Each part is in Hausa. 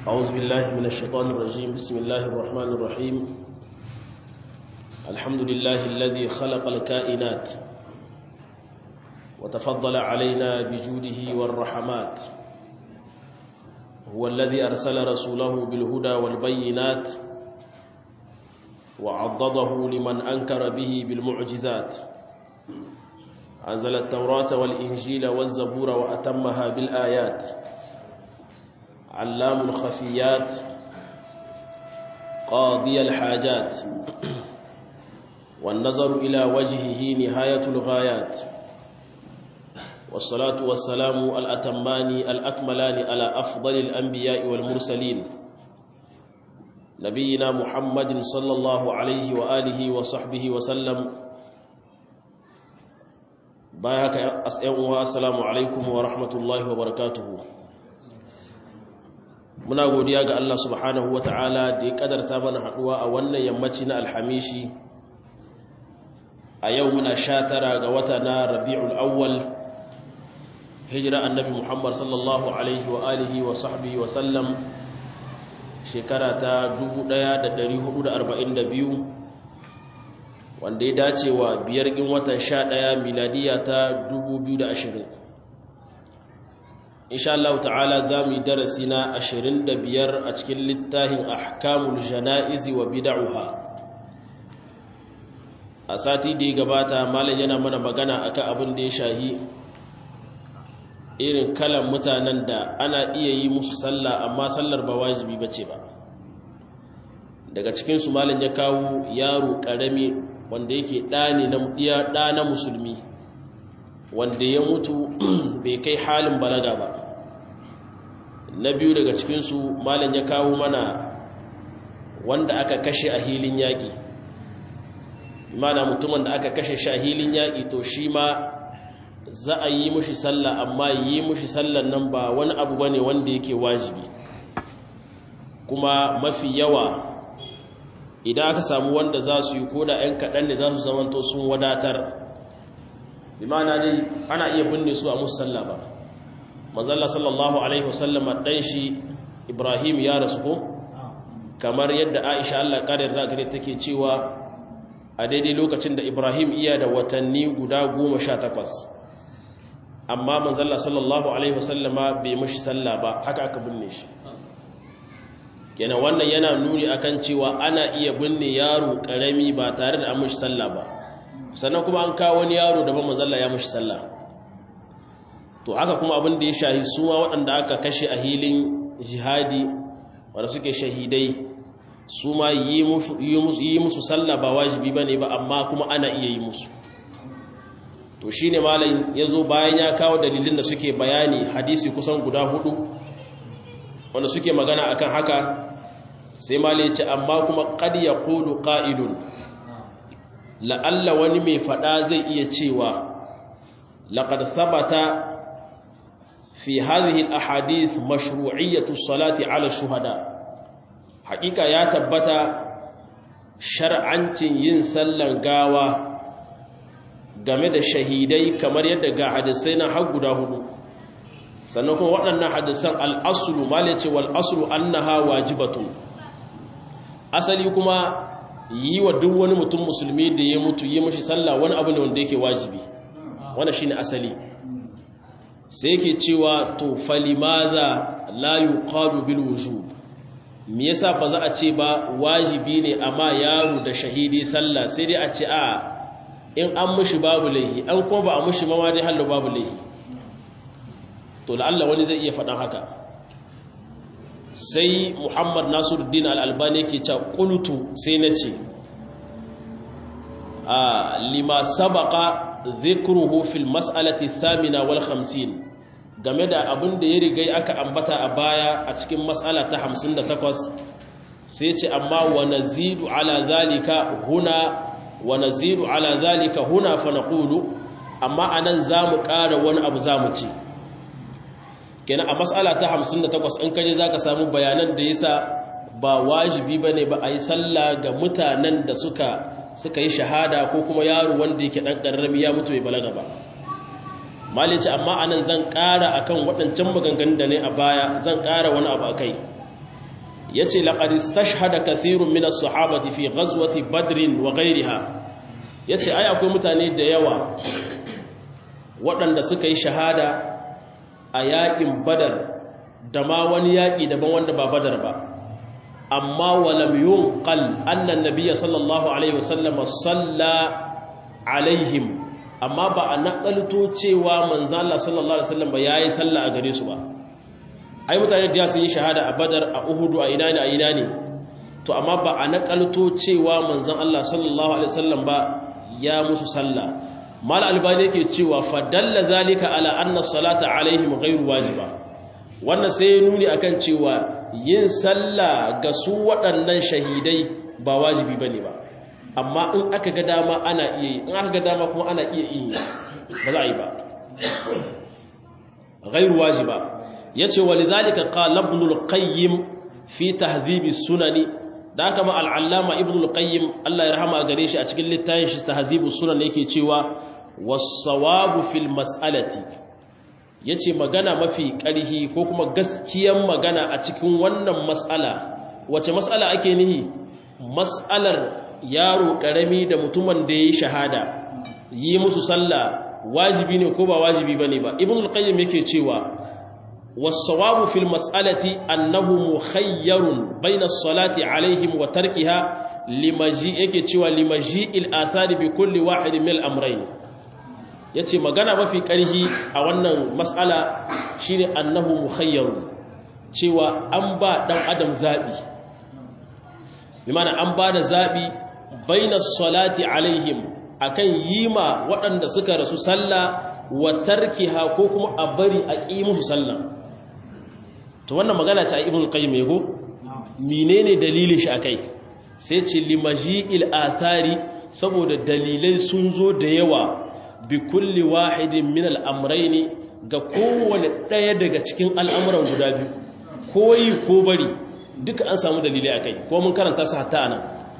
أعوذ بالله من الشيطان الرجيم بسم الله الرحمن الرحيم الحمد لله الذي خلق الكائنات وتفضل علينا بجوده والرحمات هو الذي أرسل رسوله بالهدى والبينات وعضده لمن أنكر به بالمعجزات أنزل التوراة والإنجيل والزبور وأتمها بالآيات علام الخفيات قاضي الحاجات والنظر إلى وجهه نهاية الغايات والصلاة والسلام الأتمان الأكملان على أفضل الأنبياء والمرسلين نبينا محمد صلى الله عليه وآله وصحبه وسلم بايك أسئلوا السلام عليكم ورحمة الله وبركاته muna godiya ga Allah subhanahu wa ta'ala da ya kadarta mana haduwa a wannan yammaci na alhamishi a yau muna sha tara ga wata na rabi'ul awwal hijira annabi muhammad sallallahu alaihi wa alihi wa sahbihi wa sallam shekara ta 1442 wanda ya dace wa biyar gin watan sha ɗaya miladiya ta 2020 insha Allah ta'ala za mu yi darasi na 25 a cikin littafin ahkamul jana'izi wa bid'uha a sati da ya gabata malam yana mana magana akan abin da ya shahi irin kalan mutanen da ana iya yi musu sallah amma sallar ba wajibi bace ba daga cikin su malam ya kawo yaro karami wanda yake ɗani na ɗa na musulmi wanda ya mutu bai kai halin balaga ba na biyu daga cikinsu malam ya kawo mana wanda aka kashe a hilin yaƙi mana mutumin da aka kashe shi a hilin yaƙi to shi ma za a yi mushi sallah amma yi mushi sallan nan ba wani abu ba ne wanda yake wajibi kuma mafi yawa idan aka samu wanda za su yi ko da 'yan kaɗan ne za su zamanto sun wadatar bimana dai ana iya binne su a musu sallah ba manzalla sallallahu alaihi wasallama dan shi ibrahim ya rasu ko kamar yadda aisha Allah karin rakare take cewa a daidai lokacin da ibrahim iya da watanni guda goma sha takwas amma manzalla sallallahu alaihi wasallama bai mashi sallah ba haka aka binne shi kenan wannan yana nuni akan cewa ana iya binne yaro karami ba tare da an mashi sallah ba sannan kuma an kawo wani yaro da ban manzalla ya mashi sallah to haka kuma abin da ya shahi suwa waɗanda aka kashe a hilin jihadi wanda suke shahidai su ma yi musu sallah ba wajibi ba ne ba amma kuma ana iya yi musu to shi ne malayin ya zo bayan ya kawo dalilin da suke bayani hadisi kusan guda hudu wanda suke magana akan haka sai malayi ce amma kuma kad ya kulu ƙa'idun la'alla wani mai faɗa zai iya cewa laƙar sabata في هذه الأحاديث مشروعية الصلاة على الشهداء حقيقة يا تبتا شرعاً ينسلن غاوة game da shahidai kamar yadda ga hadisai na har guda hudu sannan kuma waɗannan hadisan al'asulu male ce wal asulu annaha wajibatun asali kuma yi wa duk wani mutum musulmi da ya mutu yi mashi sallah wani abu ne wanda yake wajibi wannan shine asali sai yake cewa to falimaza la yuqalu bil wujub me yasa ba za a ce ba wajibi ne amma yaro da shahidi sallah sai dai a ce a in an mushi babu laihi an kuma ba a mushi ma dai hallo babu laihi to la'alla wani zai iya faɗan haka sai Muhammad Nasiruddin Al-Albani yake cewa qultu sai nace a lima sabaqa dhikruhu fil mas'alati thamina wal 50 game da abin da ya rigai aka ambata a baya a cikin mas'ala ta 58 sai ce amma wa nazidu ala zalika huna wa nazidu ala zalika huna fa naqulu amma anan zamu ƙara wani abu zamu ce kenan a mas'ala ta 58 in kaje zaka samu bayanan da yasa ba wajibi bane ba a yi sallah ga mutanen da suka suka yi shahada ko kuma yaro wanda yake dan karrami ya mutu bai balaga ba malice amma anan zan ƙara akan waɗancan maganganun da ne a baya zan ƙara wani abu akai yace laqad istashhada kathirun min as-sahabati fi ghazwati badr wa ghayriha yace ai akwai mutane da yawa waɗanda suka yi shahada a yaƙin badar da ma wani yaƙi daban wanda ba badar ba amma walam yunqal anna an-nabiyya sallallahu alaihi wasallam salla alaihim amma ba a nakalto cewa manzo Allah sallallahu alaihi wasallam ba yayi sallah a gare su ba ai mutane da sun yi shahada a Badar a Uhud a ina ne a ina ne to amma ba a nakalto cewa manzon Allah sallallahu alaihi wasallam ba ya musu sallah mal albani yake cewa fa dalla zalika ala anna salata alaihim ghairu wajiba wannan sai ya nuni akan cewa yin sallah ga su waɗannan shahidai ba wajibi bane ba amma in aka ga dama ana iya yi in aka ga dama kuma ana iya yi ba za a yi ba ghairu wajiba yace walidhalika qala ibn al-qayyim fi tahdhib as-sunani da haka ma al-allama ibn al-qayyim Allah ya rahama gare shi a cikin littafin shi tahdhib as-sunan yake cewa was-sawabu fil mas'alati yace magana mafi ƙarhi ko kuma gaskiyan magana a cikin wannan mas'ala wace mas'ala ake nihi mas'alar yaro karami da mutumin da yayi shahada yi musu sallah wajibi ne ko ba wajibi bane ba ibn al-qayyim yake cewa was-sawabu fil mas'alati annahu mukhayyarun bayna as-salati alaihim wa tarkiha limaji yake cewa limaji al-athari bi kulli wahid min al-amrayn yace magana mafi karhi a wannan mas'ala shine annahu mukhayyarun cewa an ba dan adam zabi bi mana an ba da zabi baina salati alaihim akan yima waɗanda suka rasu sallah wa tarkiha ko kuma a bari a ƙi musu sallah to wannan magana ce a ibn qayyim yego menene dalilin shi akai sai ce limaji'il athari saboda dalilai sun zo da yawa bi kulli wahidin min al-amrayn ga kowane ɗaya daga cikin al'amuran guda biyu koyi ko bari duka an samu dalilai akai ko mun karanta su hatta anan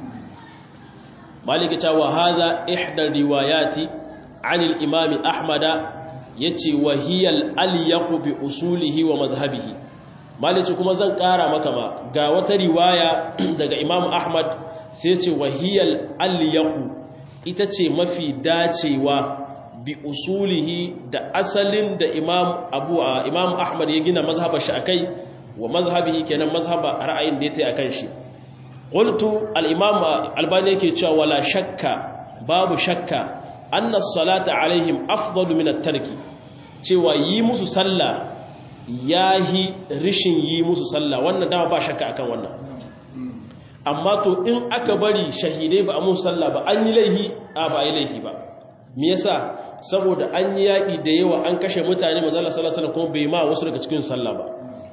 maliki ta wa hadha ihda riwayati an al-imam ahmad yace wa hiya al-alyaq bi usulihi wa madhhabihi maliki kuma zan kara maka ma ga wata riwaya daga imam ahmad sai yace wa hiya al-alyaq ita ce mafi dacewa bi usulihi da asalin da imam abu imam ahmad ya gina mazhabar shi akai wa mazhabihi kenan mazhaba ra'ayin da yake akan shi qultu al-imam albani yake cewa wala shakka babu shakka anna as-salata alaihim afdalu min at-tarki cewa yi musu sallah yahi rishin yi musu sallah wannan dama ba shakka akan wannan amma to in aka bari shahidai ba a musu sallah ba an yi laihi a ba yi laihi ba me yasa saboda an yi yaki da yawa an kashe mutane manzo Allah sallallahu alaihi wasallam kuma bai ma wasu daga cikin sallah ba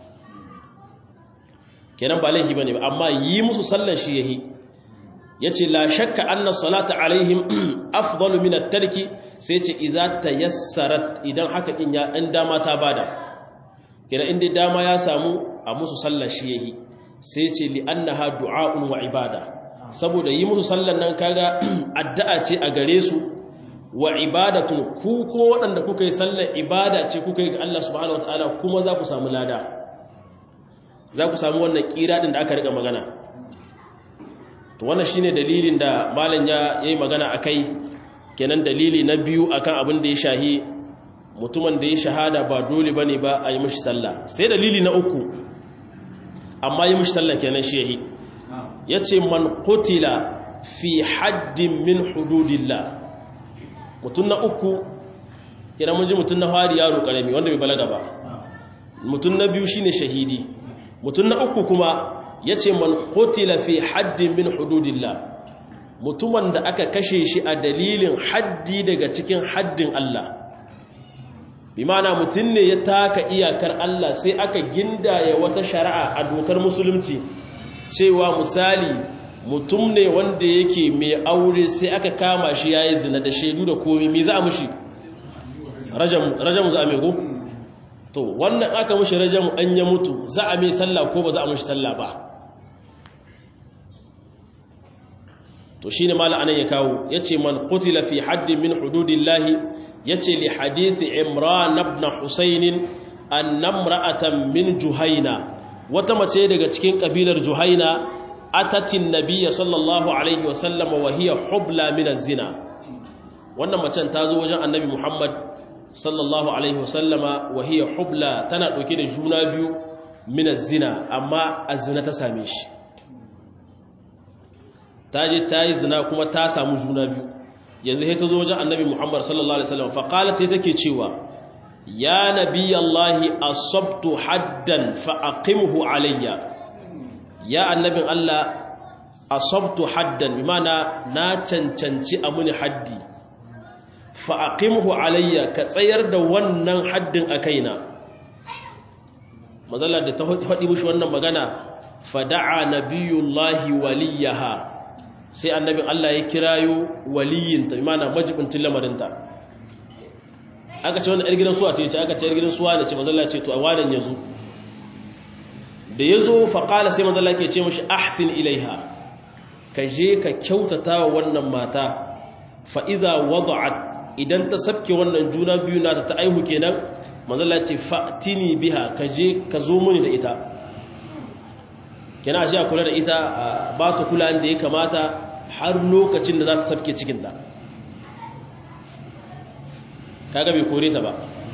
kenan ba laifi bane ba amma yi musu sallan shi yahi yace la shakka anna salata alaihim afdalu min at-tarki sai yace idza tayassarat idan haka in ya dan dama ta bada kenan inda dama ya samu a musu sallar shi yahi sai yace li annaha du'a'un wa ibada saboda yi musu sallan nan kaga addu'a ce a gare su wa ibadatun ku kuma waɗanda kuka yi sallar ibada ce kuka yi ga Allah subhanahu wataala kuma za ku samu lada za ku samu wannan kira din da aka rika magana to wannan shine dalilin da malam ya yi magana akai kenan dalili na biyu akan abin da ya shahi mutumin da ya shahada ba dole bane ba a yi mishi sallah sai dalili na uku amma yi mishi sallah kenan shi yahi yace man qutila fi haddin min hududillah mutum na uku kenan mun ji mutum na fari yaro karami wanda bai balaga ba mutum na biyu shine shahidi mutum na uku kuma ya ce man kotila fi haddin min hududillah mutumin da aka kashe shi a dalilin haddi daga cikin haddin Allah bi mana mutum ne ya taka iyakar Allah sai aka gindaya wata shari'a a dokar musulunci cewa misali mutum ne wanda yake mai aure sai aka kama shi ya yi zina da shaidu da komi mi za a mushi rajamu za a mai go? to wannan aka mushi rajamu an ya mutu za a mai sallah ko ba za a mushi sallah ba to shi ne mala anan ya kawo ya ce man kutila fi haddin min hududillahi ya ce li hadithi imran ibn husainin an namra'atan min juhaina wata mace daga cikin kabilar juhaina atatin nabiyya sallallahu alaihi wasallam wa hiya hubla min zina wannan macen ta zo wajen annabi muhammad sallallahu alaihi wasallama wa hiya hubla tana dauke da juna biyu min zina amma azina ta same shi ta je ta yi zina kuma ta samu juna biyu yanzu sai ta zo wajen annabi muhammad sallallahu alaihi wasallam fa qalat sai take cewa ya nabiyallahi asabtu haddan fa aqimhu alayya ya annabin Allah asabtu haddan bimana na cancanci amuni haddi fa aqimhu alayya ka tsayar da wannan haddin a kaina mazalla da ta faɗi mushi wannan magana fada'a nabiyullahi waliyaha sai annabin Allah ya kirayo waliyinta bimana majibintin lamarinta aka ce wani 'yar gidan suwa ce aka ce 'yar gidan suwa da ce mazalla ce to a wadan ya zo da ya zo faƙala sai mazalla ke ce mashi ahsin ilaiha ka je ka kyautata wa wannan mata fa'iza wada'at idan ta sabke wannan juna biyu na ta aihu kenan mazalla ce fa'tini biha ka je ka zo muni da ita kena shi a kula da ita ba ta kula da ya kamata har lokacin da za ta sabke cikinta kaga bai kore ta ba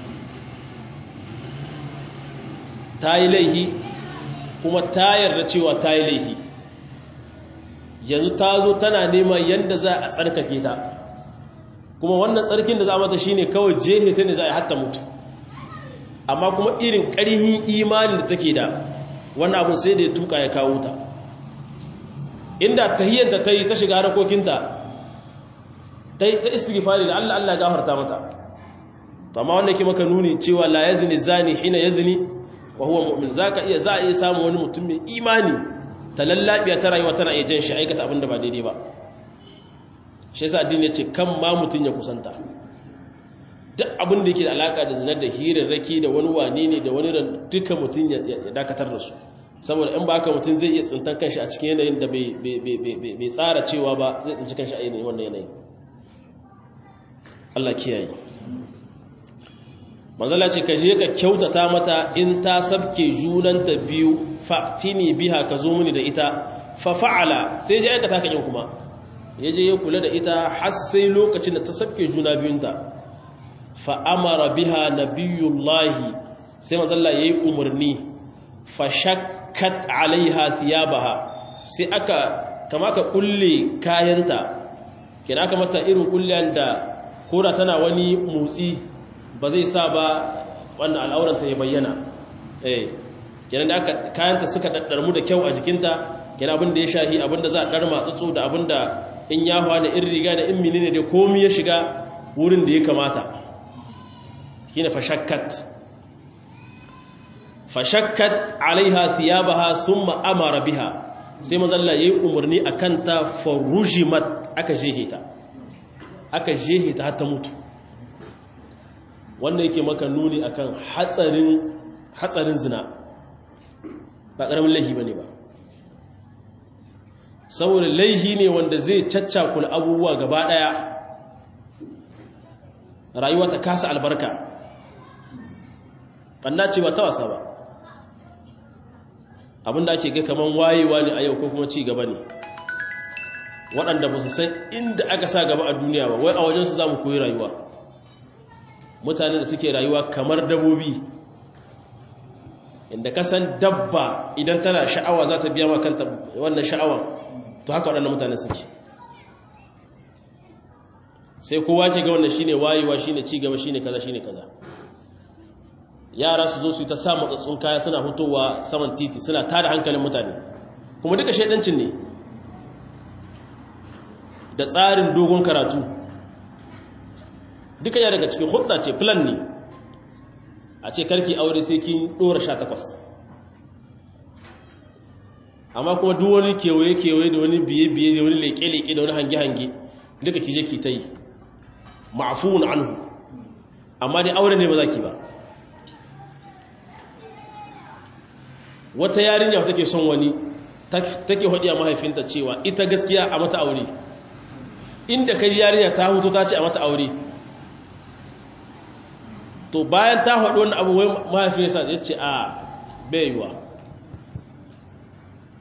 ta yi laihi kuma ta yarda cewa ta yi laihi yanzu ta zo tana neman yadda za a tsarkake ta kuma wannan tsarkin da za mata shine kawai jehe ta ne za a hatta mutu amma kuma irin ƙarhin imanin da take da wannan abu sai da ya tuka ya kawo ta inda tahiyyanta ta yi ta shiga harkokinta ta istighfari da Allah Allah gafarta mata to amma wanda yake maka nuni cewa la yazni zani hina yazni wa huwa mu'min zaka iya za a iya samu wani mutum mai imani ta lallabiya ta rayuwa tana iya jan shi aikata abinda ba daidai ba shi yasa addini ya ce kan ma mutun ya kusanta duk abin da yake da alaka da zinar da hirarraki da wani wane ne da wani duka mutum ya dakatar da su saboda in ba haka mutum zai iya tsintar kanshi a cikin yanayin da bai tsara cewa ba zai tsinci kanshi a yanayin wannan yanayin Allah kiyaye manzala ce ka je ka kyautata mata in ta sabke junanta biyu fa'tini biha ka zo mini da ita fa fa'ala sai je aikata kan kuma ya je ya kula da ita har sai lokacin da ta sabke juna biyunta fa amara biha nabiyullahi sai manzala yayi umarni fa shakkat alaiha thiyabaha sai aka kama ka kulle kayanta kina aka mata irin kullen da koda tana wani motsi ba zai sa ba wannan al'auranta ya bayyana eh kenan da aka kayanta suka daddarmu da kyau a jikinta kenan abin da ya shahi abin da za a darma tsutsu da abin da in ya hawa da in riga da in menene da komai ya shiga wurin da ya kamata shine fashakkat fashakkat alaiha thiyabaha thumma amara biha sai mazalla yayi umarni akan ta farujimat aka jeheta aka jeheta har ta mutu wannan yake maka nuni akan hatsarin hatsarin zina ba karamin laifi bane ba saboda laifi ne wanda zai caccakula abubuwa gaba daya rayuwa ta kasa albarka banna ce ba ta wasa ba abinda ake ga kaman wayewa ne a yau ko kuma ci gaba ne waɗanda ba su san inda aka sa gaba a duniya ba wai a wajensu za mu koyi rayuwa mutane da suke rayuwa kamar dabobi inda ka san dabba idan tana sha'awa za ta biya ma kanta wannan sha'awan to haka waɗannan mutane suke sai kowa ce ga wannan shine wayewa shine ci gaba shine kaza shine kaza yara su zo su yi ta sa matsatsun kaya suna hutowa saman titi suna tada hankalin mutane kuma duka shaidancin ne da tsarin dogon karatu duka ya daga cikin hudda ce plan ne a ce karki aure sai kin dora sha takwas amma kuma duk wani kewaye-kewaye da wani biye-biye da wani leƙe-leƙe da wani hange-hange duka ki je ki ta yi ma'afuun anhu amma dai aure ne ba za ki ba wata yarinya take son wani take hadiya mahaifinta cewa ita gaskiya a mata aure inda kaji yarinya ta hutu ta ce a mata aure to bayan ta haɗu wani abu wai mahaifinsa ya ce a baiwa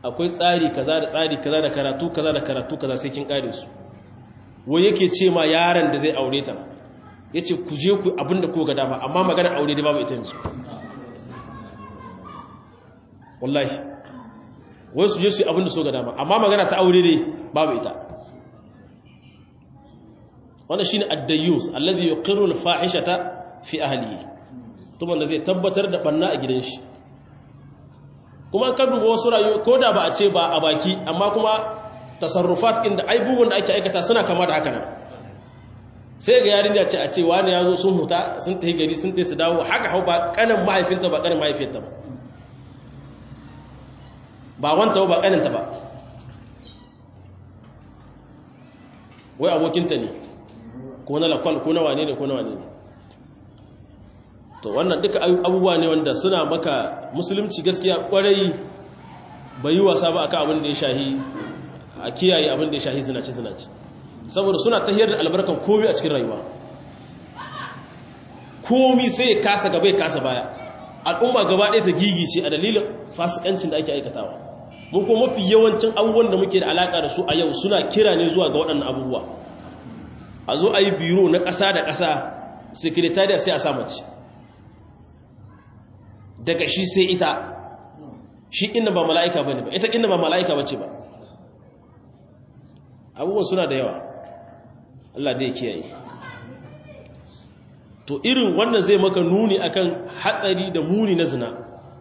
akwai tsari kaza da tsari kaza da karatu kaza da karatu kaza sai kin kare su wai yake ce ma yaron da zai aure ta yace ku je ku abinda ko ga dama amma magana aure dai babu ita yanzu wallahi wai su je su abinda so ga dama amma magana ta aure dai babu ita wannan shine ad-dayyus alladhi yuqirru al-fahishata fi ahlihi tuban da zai tabbatar da banna a gidan shi kuma ka duba wasu rayuwa ko da ba a ce ba a baki amma kuma tasarrufat inda aibubuwan da ake aikata suna kama da haka nan sai ga yarinya ce a ce wani ya zo sun huta sun tafi gari sun tafi su dawo haka hau ba kanin mahaifinta ba kanin mahaifinta ba ba wanta ba kaninta ba wai abokinta ne ko na lakwal ko na wane ne ko na wane ne to wannan duka abubuwa ne wanda suna maka musulunci gaskiya kwarai bai yi wasa ba akan abin da ya shahi a kiyaye abin da ya shahi zinace zinace saboda suna tahiyar da albarkan komi a cikin rayuwa komi sai ya kasa gaba ya kasa baya al'umma gaba ɗaya ta gigice a dalilin fasikancin da ake aikatawa mun kuma mafi yawancin abubuwan da muke da alaka da su a yau suna kira ne zuwa ga waɗannan abubuwa a zo a yi biro na ƙasa da ƙasa sekretariya sai a sa mace daga shi sai ita shi inda ba mala'ika ba ne ba ita inda ba mala'ika ba ce ba abubuwan suna da yawa Allah da ya kiyaye to irin wannan zai maka nuni akan hatsari da muni na zina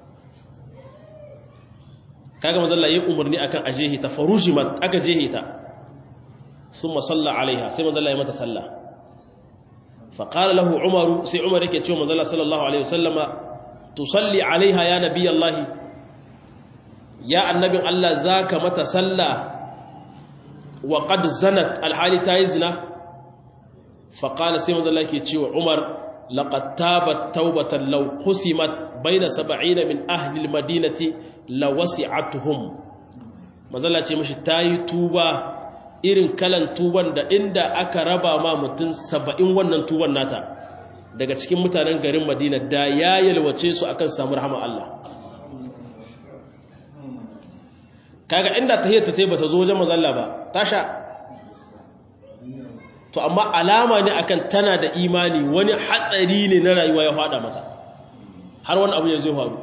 kaga mazalla ya umarni akan ajehi ta farujimat aka jehi ta sun masalla alaiha sai mazalla ya mata sallah faƙala lahu umaru sai umar yake cewa mazalla sallallahu alaihi wasallama tusalli alaiha ya nabi Allahi ya annabin Allah zaka mata sallah wa qad zanat alhali tayi zina fa qala sai manzo Allah yake cewa Umar laqad tabat tawbatan law qusimat baina 70 min ahli almadinati lawasi'atuhum manzo Allah ce mishi tayi tuba irin kalan tuban da inda aka raba ma mutun 70 wannan tuban nata daga cikin mutanen garin madina da ya yalwace su akan samu rahama Allah kaga inda tahiyyata ta bata zo wajen mazalla ba tasha to amma alama ne akan tana da imani wani hatsari ne na rayuwa ya fada mata har wani abu ya zo faru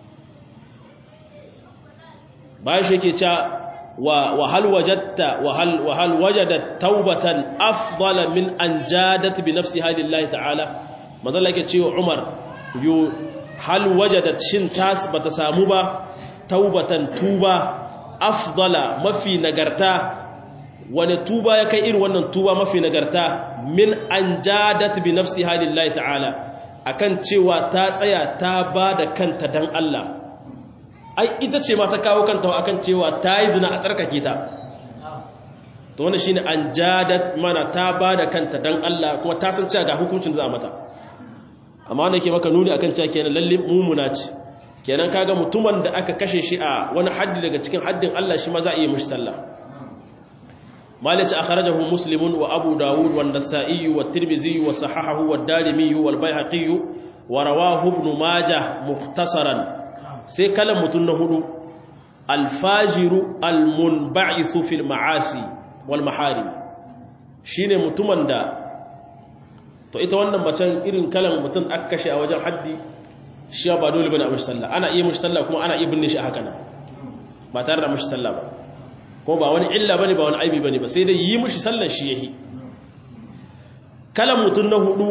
bayan shi yake cewa wa hal wajadta wa hal wa hal wajadat tawbatan afdala min an jadat bi nafsiha lillahi ta'ala manzala yake cewa Umar yu hal wajadat shin tas bata samu ba taubatan tuba afdala mafi nagarta wani tuba ya kai irin wannan tuba mafi nagarta min an jadat bi nafsiha lillahi ta'ala akan cewa ta tsaya ta bada kanta dan Allah ai ita ce ma ta kawo kanta akan cewa ta yi zina a tsarkake ta to wannan shine an jadat mana ta bada kanta dan Allah kuma ta san cewa ga hukuncin za a mata amma wanda ke maka nuni akan cewa kenan lalle mumuna ce kenan kaga mutumin da aka kashe shi a wani haddi daga cikin haddin Allah shi ma za a yi mishi sallah malice akhrajahu muslimun wa abu dawud wa an-nasa'i wa at-tirmidhi wa sahahahu wa ad-darimi wa al-baihaqi wa rawahu ibn majah mukhtasaran sai kalan mutun na hudu al-fajiru al-munba'ithu fil ma'asi wal maharim shine mutumin da to ita wannan macen irin kalan mutum aka kashe a wajen haddi shi ba dole bane a mishi sallah ana iya mishi sallah kuma ana iya binne shi a haka nan ba tare da mishi sallah ba ko ba wani illa bane ba wani aibi bane ba sai dai yi mishi sallah shi yahi kalan mutum na hudu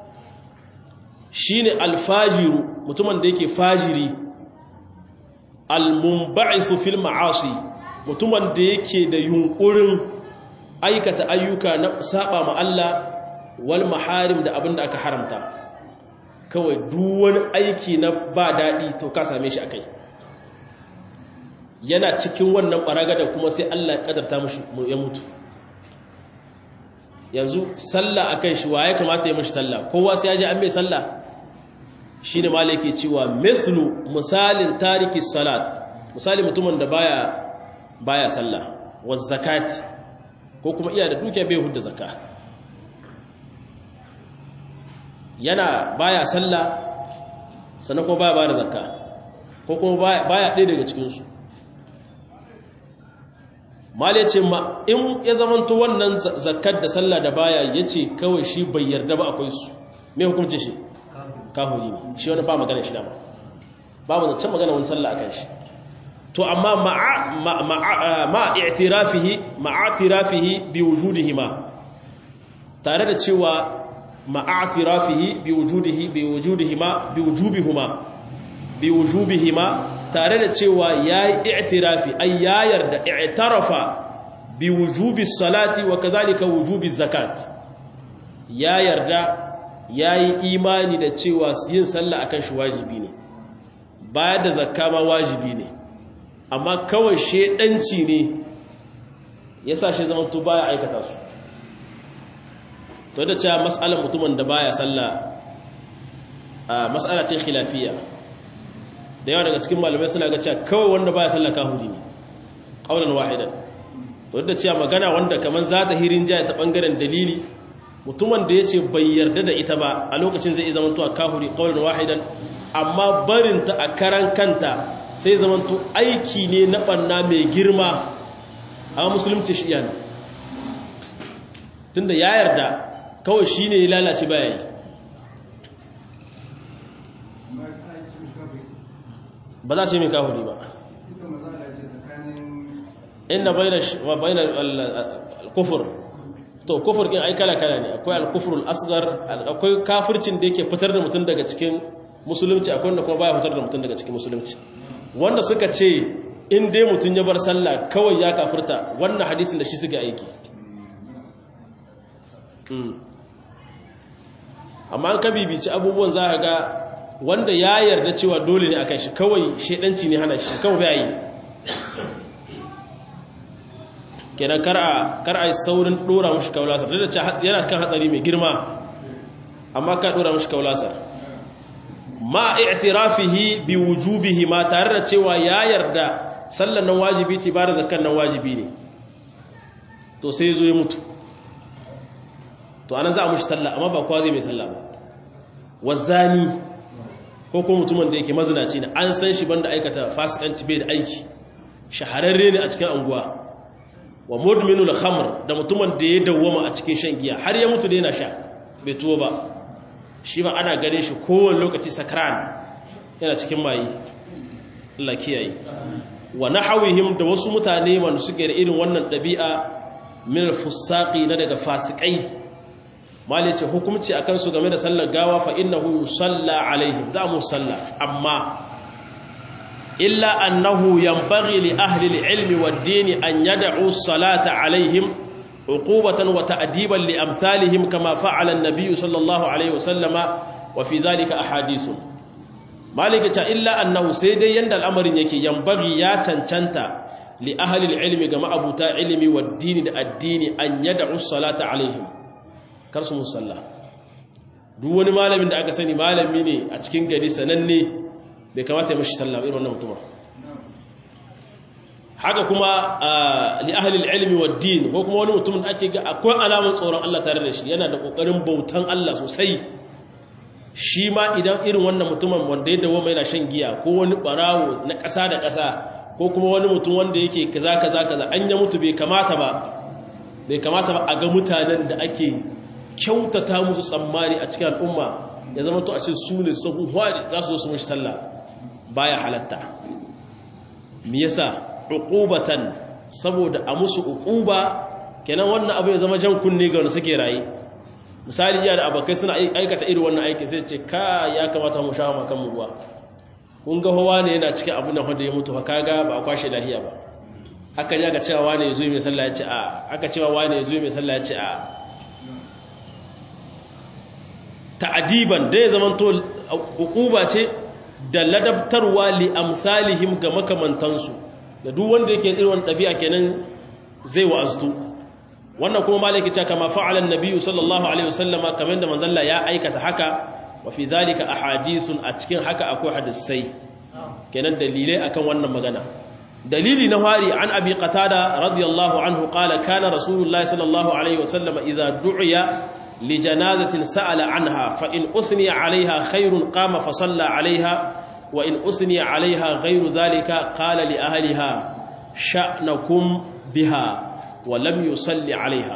shine alfajiru mutumin da yake fajiri almunba'isu fil ma'asi mutumin da yake da yunkurin aikata ayyuka na saba ma Allah wal maharim da abin da aka haramta kawai duk wani aiki na ba daɗi to ka same shi a kai yana cikin wannan ɓaragada kuma sai Allah ya ƙadarta mashi ya mutu yanzu sallah a kan shi wa ya kamata ya mashi sallah kowa sai ya ji an mai sallah shi ne mala yake cewa mislu misalin tariki salat misali mutumin da baya baya sallah wa zakati ko kuma iya da dukiya bai hudda zakka yana baya sallah sannan kuma baya bada zakka ko kuma baya ɗaya daga cikinsu mal ya ce ma in ya zamanto wannan zakat da sallah da baya ya ce kawai shi bai yarda ba akwai su me hukunci shi kahuri ne shi wani ba magana shi dama babu zancen magana wani sallah akan shi to amma ma'a i'tirafihi ma'a i'tirafihi bi wujudihima tare da cewa ma'a i'tirafihi bi wujudihi bi wujudihima bi wujubihima bi wujubihima tare da cewa yayi i'tirafi ay ya yarda i'tarafa bi wujubi salati wa kadhalika wujubi zakat ya yarda yayi imani da cewa yin sallah akan shi wajibi ne bayar da zakka ma wajibi ne amma kawai shedanci ne ya sa shi zama to baya aikata su to da cewa mas'alar mutumin da baya sallah a mas'ala ce khilafiyya da yawa daga cikin malamai suna ga cewa kawai wanda baya sallah kahuri ne qaulan wahidan to da cewa magana wanda kaman za ta hirin jaya ta bangaren dalili mutumin da yace bai yarda da ita ba a lokacin zai zama to kahuri qaulan wahidan amma barinta a karan kanta sai zamanto aiki ne na ɓanna mai girma a musulunci shi yana tunda ya yarda kawai shi ne ya lalace baya yi ba za ce mai kahuri ba inda bayan al-kufur to kufur ɗin ai kala-kala ne akwai al-kufur al-asgar akwai kafircin da yake fitar da mutum daga cikin musulunci akwai wanda kuma baya fitar da mutum daga cikin musulunci wanda suka ce in dai mutum ya bar sallah kawai ya kafirta wannan hadisin da shi suka aiki amma an ka bibici abubuwan za ga wanda ya yarda cewa dole ne akan shi kawai shedanci ne hana shi kawai bai yi kenan kar a kar a saurin dora mushi kaulasar da ce yana kan hatsari mai girma amma ka dora mushi kaulasar ma i'tirafihi bi wujubihi ma tare da cewa ya yarda sallan nan wajibi ce ba da zakkan nan wajibi ne to sai zo ya mutu to anan za a mushi sallah amma ba kowa zai mai sallah ba wazani ko kuma mutumin da yake mazinaci ne an san shi banda aikata fasikanci bai da aiki shahararre ne a cikin anguwa wa mudminul khamr da mutumin da ya dawwama a cikin shan giya har ya mutu da yana sha bai tuwo ba shi ba ana gane shi kowane lokaci sakran yana cikin mayi Allah kiyaye wa nahawihim da wasu mutane man suke da irin wannan dabi'a min al-fusaqi na daga fasikai mali ce hukunci akan su game da sallar gawa fa innahu yusalla alaihim za mu salla amma illa annahu yanbaghi li ahli al-ilmi wad-din an yad'u as-salata alaihim عقوبة وتأديبا لأمثالهم كما فعل النبي صلى الله عليه وسلم وفي ذلك أحاديث مالك إلا أنه سيدي يند الأمر يكي ينبغي يا تنتنت لأهل العلم كما أبو تا علمي والدين الدين أن يدعوا الصلاة عليهم كرسم الصلاة duk wani malamin da aka sani malami ne a cikin gari sananne bai kamata ya mashi sallah irin wannan mutum haka kuma li ahlil ilmi wad din ko kuma wani mutum da ake ga akwai alamun tsoron Allah tare da shi yana da kokarin bautan Allah sosai shi ma idan irin wannan mutumin wanda ya dawo mai na shan giya ko wani barawo na ƙasa da ƙasa ko kuma wani mutum wanda yake kaza kaza kaza an ya mutu bai kamata ba bai kamata ba a ga mutanen da ake kyautata musu tsammani a cikin al'umma ya zama to a ce su ne sahu hwari za su zo su mishi sallah baya halatta me yasa uqubatan saboda a musu uquba kenan wannan abu ya zama jan kunne ga wanda suke rayi misali iya da abakai suna aikata irin wannan aikin sai ce ka ya kamata mu sha makan mu ruwa kun ga hawa ne yana cikin abin da wanda ya mutu haka ga ba a kwashe lahiya ba aka ji aka cewa wane ya zo mai sallah ya ce a aka cewa wane ya zo mai sallah ya ce a ta'adiban da ya zama to uquba ce da ladabtarwa li amsalihim ga makamantansu da duk wanda yake irin wannan dabi'a kenan zai wa'aztu wannan kuma malaki ta kama fa'ala an-nabiyyu sallallahu alaihi wasallama kamar da manzalla ya aikata haka wa fi dhalika ahadithun a cikin haka akwai hadisai kenan dalilai akan wannan magana dalili na fari an abi qatada radiyallahu anhu qala kana rasulullahi sallallahu alaihi wasallama idza du'iya li janazatin sa'ala anha fa in usniya alaiha khairun qama fa salla alaiha wa in usniya alaiha ghairu dhalika qala li ahliha sha'nakum biha wa lam yusalli alaiha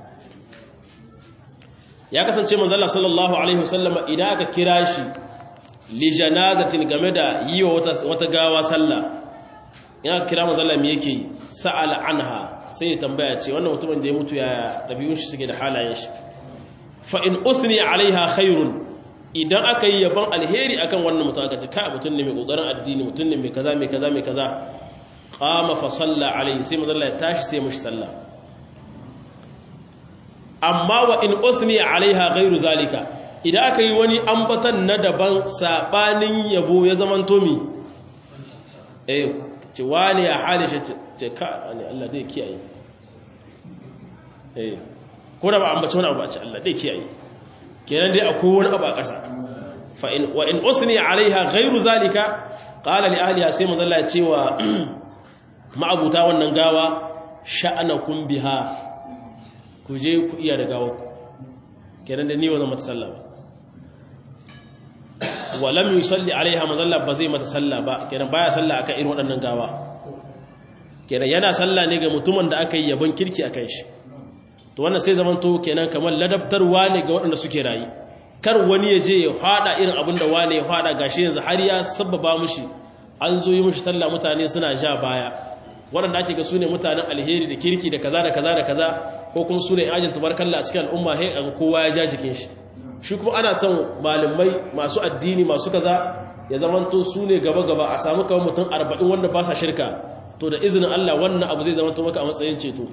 ya kasance manzala sallallahu alaihi wasallama idan aka kira shi li janazatin game da yi wa wata gawa sallah in aka kira manzala me yake yi sa'al anha sai ya tambaya ce wannan mutumin da ya mutu ya dabi'un shi suke da halayen shi fa in usni alaiha khairun idan aka yi yaban alheri akan wannan mutum aka ce kai mutum ne mai kokarin addini mutum ne mai kaza mai kaza mai kaza qama fa salla alaihi sai manzala ya tashi sai mushi sallah amma wa in usni alaiha ghairu zalika idan aka yi wani ambatan na daban sabanin yabo ya zaman tomi eh ce wani ya halishe ce ka ne Allah dai kiyaye eh ko da ba ambaci wani abu a ce Allah dai kiyaye kenan dai akwai wani abu a ƙasa fa in wa in usni alaiha ghairu zalika qala li ahliha sai manzo Allah ya ce wa ma'abuta wannan gawa sha'anakum biha ku je ku iya da gawa kenan da ni wannan mata sallah ba wa lam yusalli alaiha mazalla ba zai mata sallah ba kenan baya sallah akan irin waɗannan gawa kenan yana sallah ne ga mutumin da aka yi yabon kirki akan shi to wannan sai zaman to kenan kamar ladabtarwa ne ga waɗanda suke rayi kar wani ya je ya fada irin abin da wani ya fada gashi yanzu har ya sabbaba mushi an zo yi mushi sallah mutane suna ja baya waɗanda ake ga su ne mutanen alheri da kirki da kaza da kaza da kaza ko kuma su ne ajin tubarkalla a cikin al'umma hai a kowa ya ja jikin shi shi kuma ana son malamai masu addini masu kaza ya zamanto su ne gaba-gaba a samu kawai mutum arba'in wanda ba sa shirka to da izinin Allah wannan abu zai zamanto maka a matsayin ceto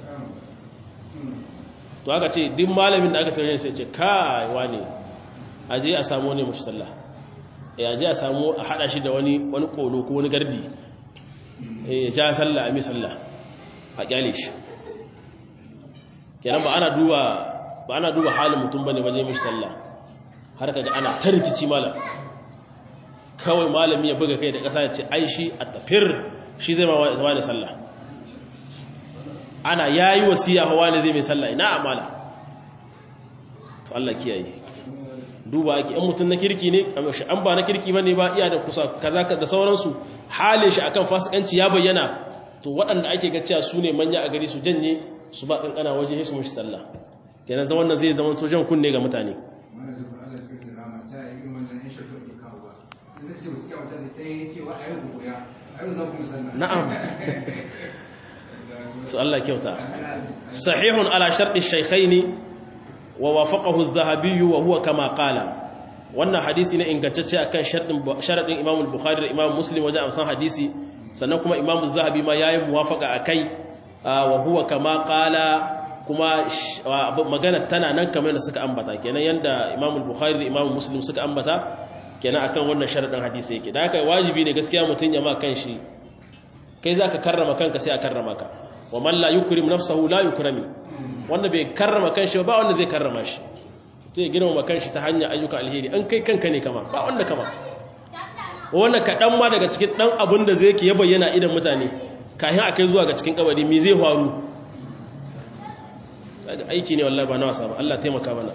to aka ce duk malamin da aka tare sai ce kai wane aje a samu ne mushi sallah eh aje a samu a hada shi da wani wani kolo ko wani gardi ya ja sallah a mi sallah a kyale shi kenan ba ana duba ba ana duba halin mutum bane waje mishi sallah har kaga ana ta rikici malam kawai malami ya buga kai da ƙasa ya ce ai shi a tafir shi zai ma wani sallah ana yayi wasiya hawa ne zai mai sallah ina amala to Allah kiyaye duba ake in mutum na kirki ne an ba na kirki bane ba iya da kusa kaza da sauransu halin shi akan fasikanci ya bayyana to waɗanda ake ga cewa su ne manya a gari su janye su ba kankana waje su mushi sallah kenan ta wannan zai zama to jan kunne ga mutane na'am su Allah kyauta sahihun ala sharɗi shaykhaini wa wafaqahu adh-dhahabi wa huwa kama qala wannan hadisi ne ingantacce akan sharadin Imam al-Bukhari da Imam Muslim wajen amsan hadisi sannan kuma Imam az-Zahabi ma yayi muwafaqa akai wa huwa kama qala kuma magana tana nan kamar da suka ambata kenan yanda Imam al-Bukhari da Imam Muslim suka ambata kenan akan wannan sharadin hadisi yake da haka wajibi ne gaskiya mutun ya ma kanshi kai zaka karrama kanka sai a karrama ka wa man la yukrim nafsahu la yukrami wanda bai karrama kanshi ba wanda zai karrama shi to ya girmama kanshi ta hanyar ayyuka alheri an kai kanka ne kama ba wanda kama wannan kaɗan ma daga cikin ɗan abin da zai ke ya bayyana idan mutane kayan a kai zuwa ga cikin kabari me zai faru aiki ne wallahi ba na wasa ba Allah taimaka mana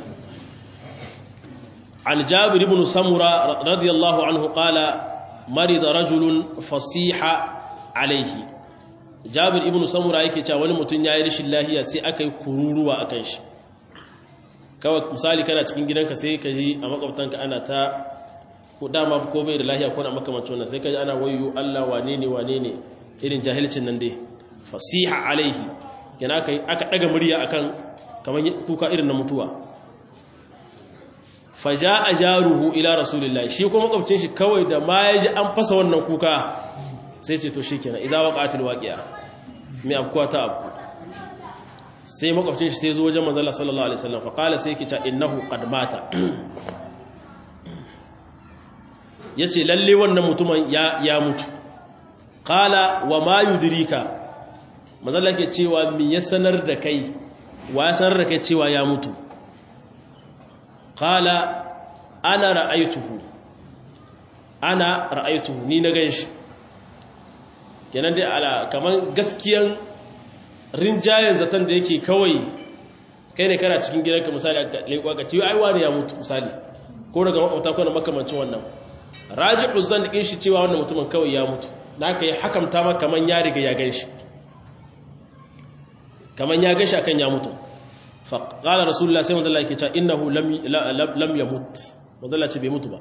an jabir ibn samura radiyallahu anhu qala marida rajulun fasiha alaihi jabir ibn samura yake cewa wani mutum ya yi rashin lahiya sai aka yi kururuwa a kan shi kawai misali kana cikin gidanka sai ka ji a makwabtanka ana ta ko dama ko bai da lahiya ko na makamancin wannan sai ka ji ana wayo Allah wane ne wane ne irin jahilcin nan dai fasiha alaihi yana aka aka daga murya akan kamar kuka irin na mutuwa faja jaruhu ila rasulillahi shi kuma makwabcin shi kawai da ma ya ji an fasa wannan kuka sai ce to shi kenan idza waqatil waqi'a mai afkuwa ta afku sai makwabcin shi sai zo wajen manzo Allah sallallahu alaihi wasallam fa qala sai yake ta innahu qad mata yace lalle wannan mutumin ya ya mutu qala wa ma yudrika manzo Allah yake cewa me ya sanar da kai wa ya sanar da kai cewa ya mutu qala ana ra'aytuhu ana ra'aytuhu ni na ganshi kenan dai ala kaman gaskiyan rinjayen zaton da yake kawai kai ne kana cikin gidanka misali a leƙwa ka ce ai wani ya mutu misali ko daga makwabta ko na makamancin wannan raji'u zan dikin shi cewa wannan mutumin kawai ya mutu da aka yi hakamta ma kaman ya riga ya gan shi kaman ya gashi akan ya mutu fa qala rasulullah sai manzo Allah yake cewa innahu lam lam yamut manzo Allah ce bai mutu ba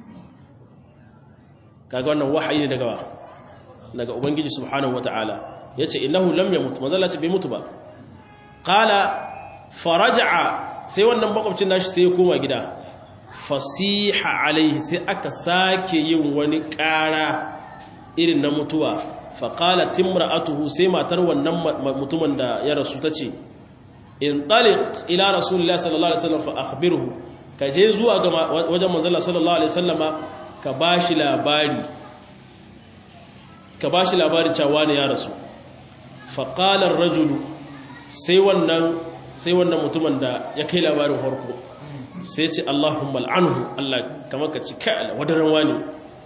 kaga wannan wahayi ne daga daga ubangiji subhanahu wataala yace innahu lam yamut manzo Allah ce bai mutu ba qala faraja'a sai wannan makwabcin nashi sai ya koma gida fasiha alaihi sai aka sake yin wani ƙara irin na mutuwa faƙala timra'atuhu sai matar wannan mutumin da ya rasu ta ce in taliq ila rasulullah sallallahu alaihi wasallam fa akhbirhu ka je zuwa ga wajen manzon sallallahu alaihi wasallama ka bashi labari ka bashi labarin cewa ne ya rasu faqala ar-rajulu sai wannan sai wannan mutumin da ya kai labarin harko sai ce Allahumma al'anhu Allah kamar ka ci kai wadaran wani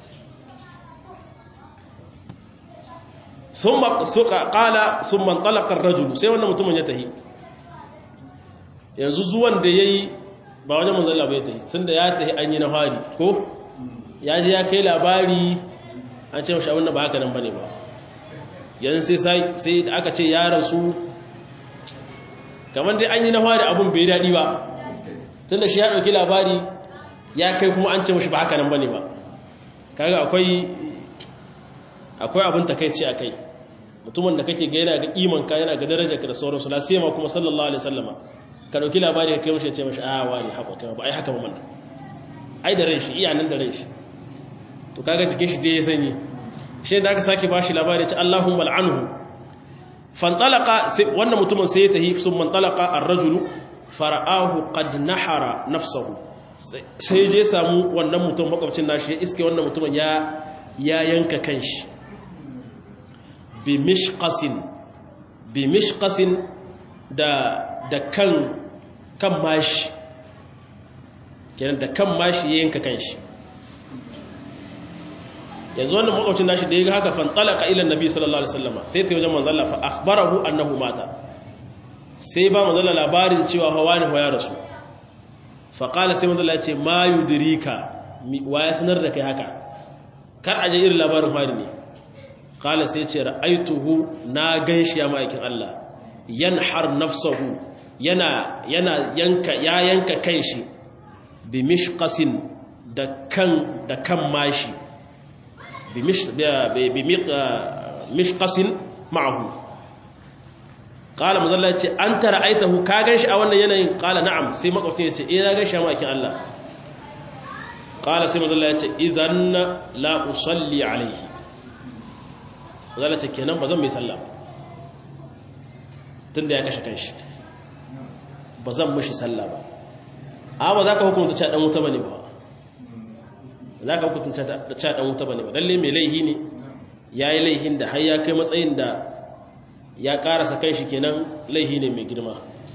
sun suka kala sun man talakar rajulu sai wannan mutumin ya tahi yanzu zuwan da ya yi ba wajen manzala bai tahi sun da ya tahi an yi na hari ko ya ji ya kai labari an ce mashi abin da ba haka nan ba ne ba yanzu sai da aka ce ya rasu kamar dai an yi na hari abin bai daɗi ba tunda shi ya ɗauki labari ya kai kuma an ce mashi ba haka nan ba ne ba kaga akwai akwai abin takaici a kai mutumin da kake ga yana ga imanka yana ga darajarka da sauransu la sai ma kuma sallallahu alaihi wasallama ka ɗauki labari ka kai mashi ya ce mashi a wani haka kai ba ai haka ba man ai da ran shi iya nan da ran shi to kaga jikin shi je ya sanyi shi da aka sake bashi labari ya ce Allahumma al'anhu fantalaka wannan mutumin sai ya tahi sun mantalaka ar-rajulu fara'ahu qad nahara nafsahu sai je samu wannan mutum makwabcin nashi ya iske wannan mutumin ya ya yanka kanshi bi mishqasin bi mishqasin da da kan kan mashi kenan da kan mashi ya yanka kanshi yanzu wannan makwabcin nashi da ya ga haka fantalaka ila annabi sallallahu alaihi wasallam sai ta wajen manzon Allah fa akhbarahu annahu mata sai ba manzala labarin cewa hawa ne ya rasu faƙala sai manzala ce ma yudirika wa ya sanar da kai haka kar aje irin labarin hari ne ƙala sai ce ra'aituhu na gan shi ya ma'aikin Allah yanhar nafsahu yana yana yanka ya yanka kanshi bi mishqasin da kan da kan mashi bi mishqasin ma'ahu qala muzalla yace anta ra'aitahu ka ganshi a wannan yanayin qala na'am sai makwabcin yace eh na ganshi ma kin Allah qala sai muzalla yace idan la usalli alayhi muzalla ce kenan bazan mai sallah tunda ya kashe kanshi bazan mishi sallah ba amma za ka hukunta cewa dan wuta bane ba za ka hukunta cewa dan wuta bane ba lalle mai laihi ne yayi laihin da har ya kai matsayin da ya karasa kan shi kenan laihi ne mai girma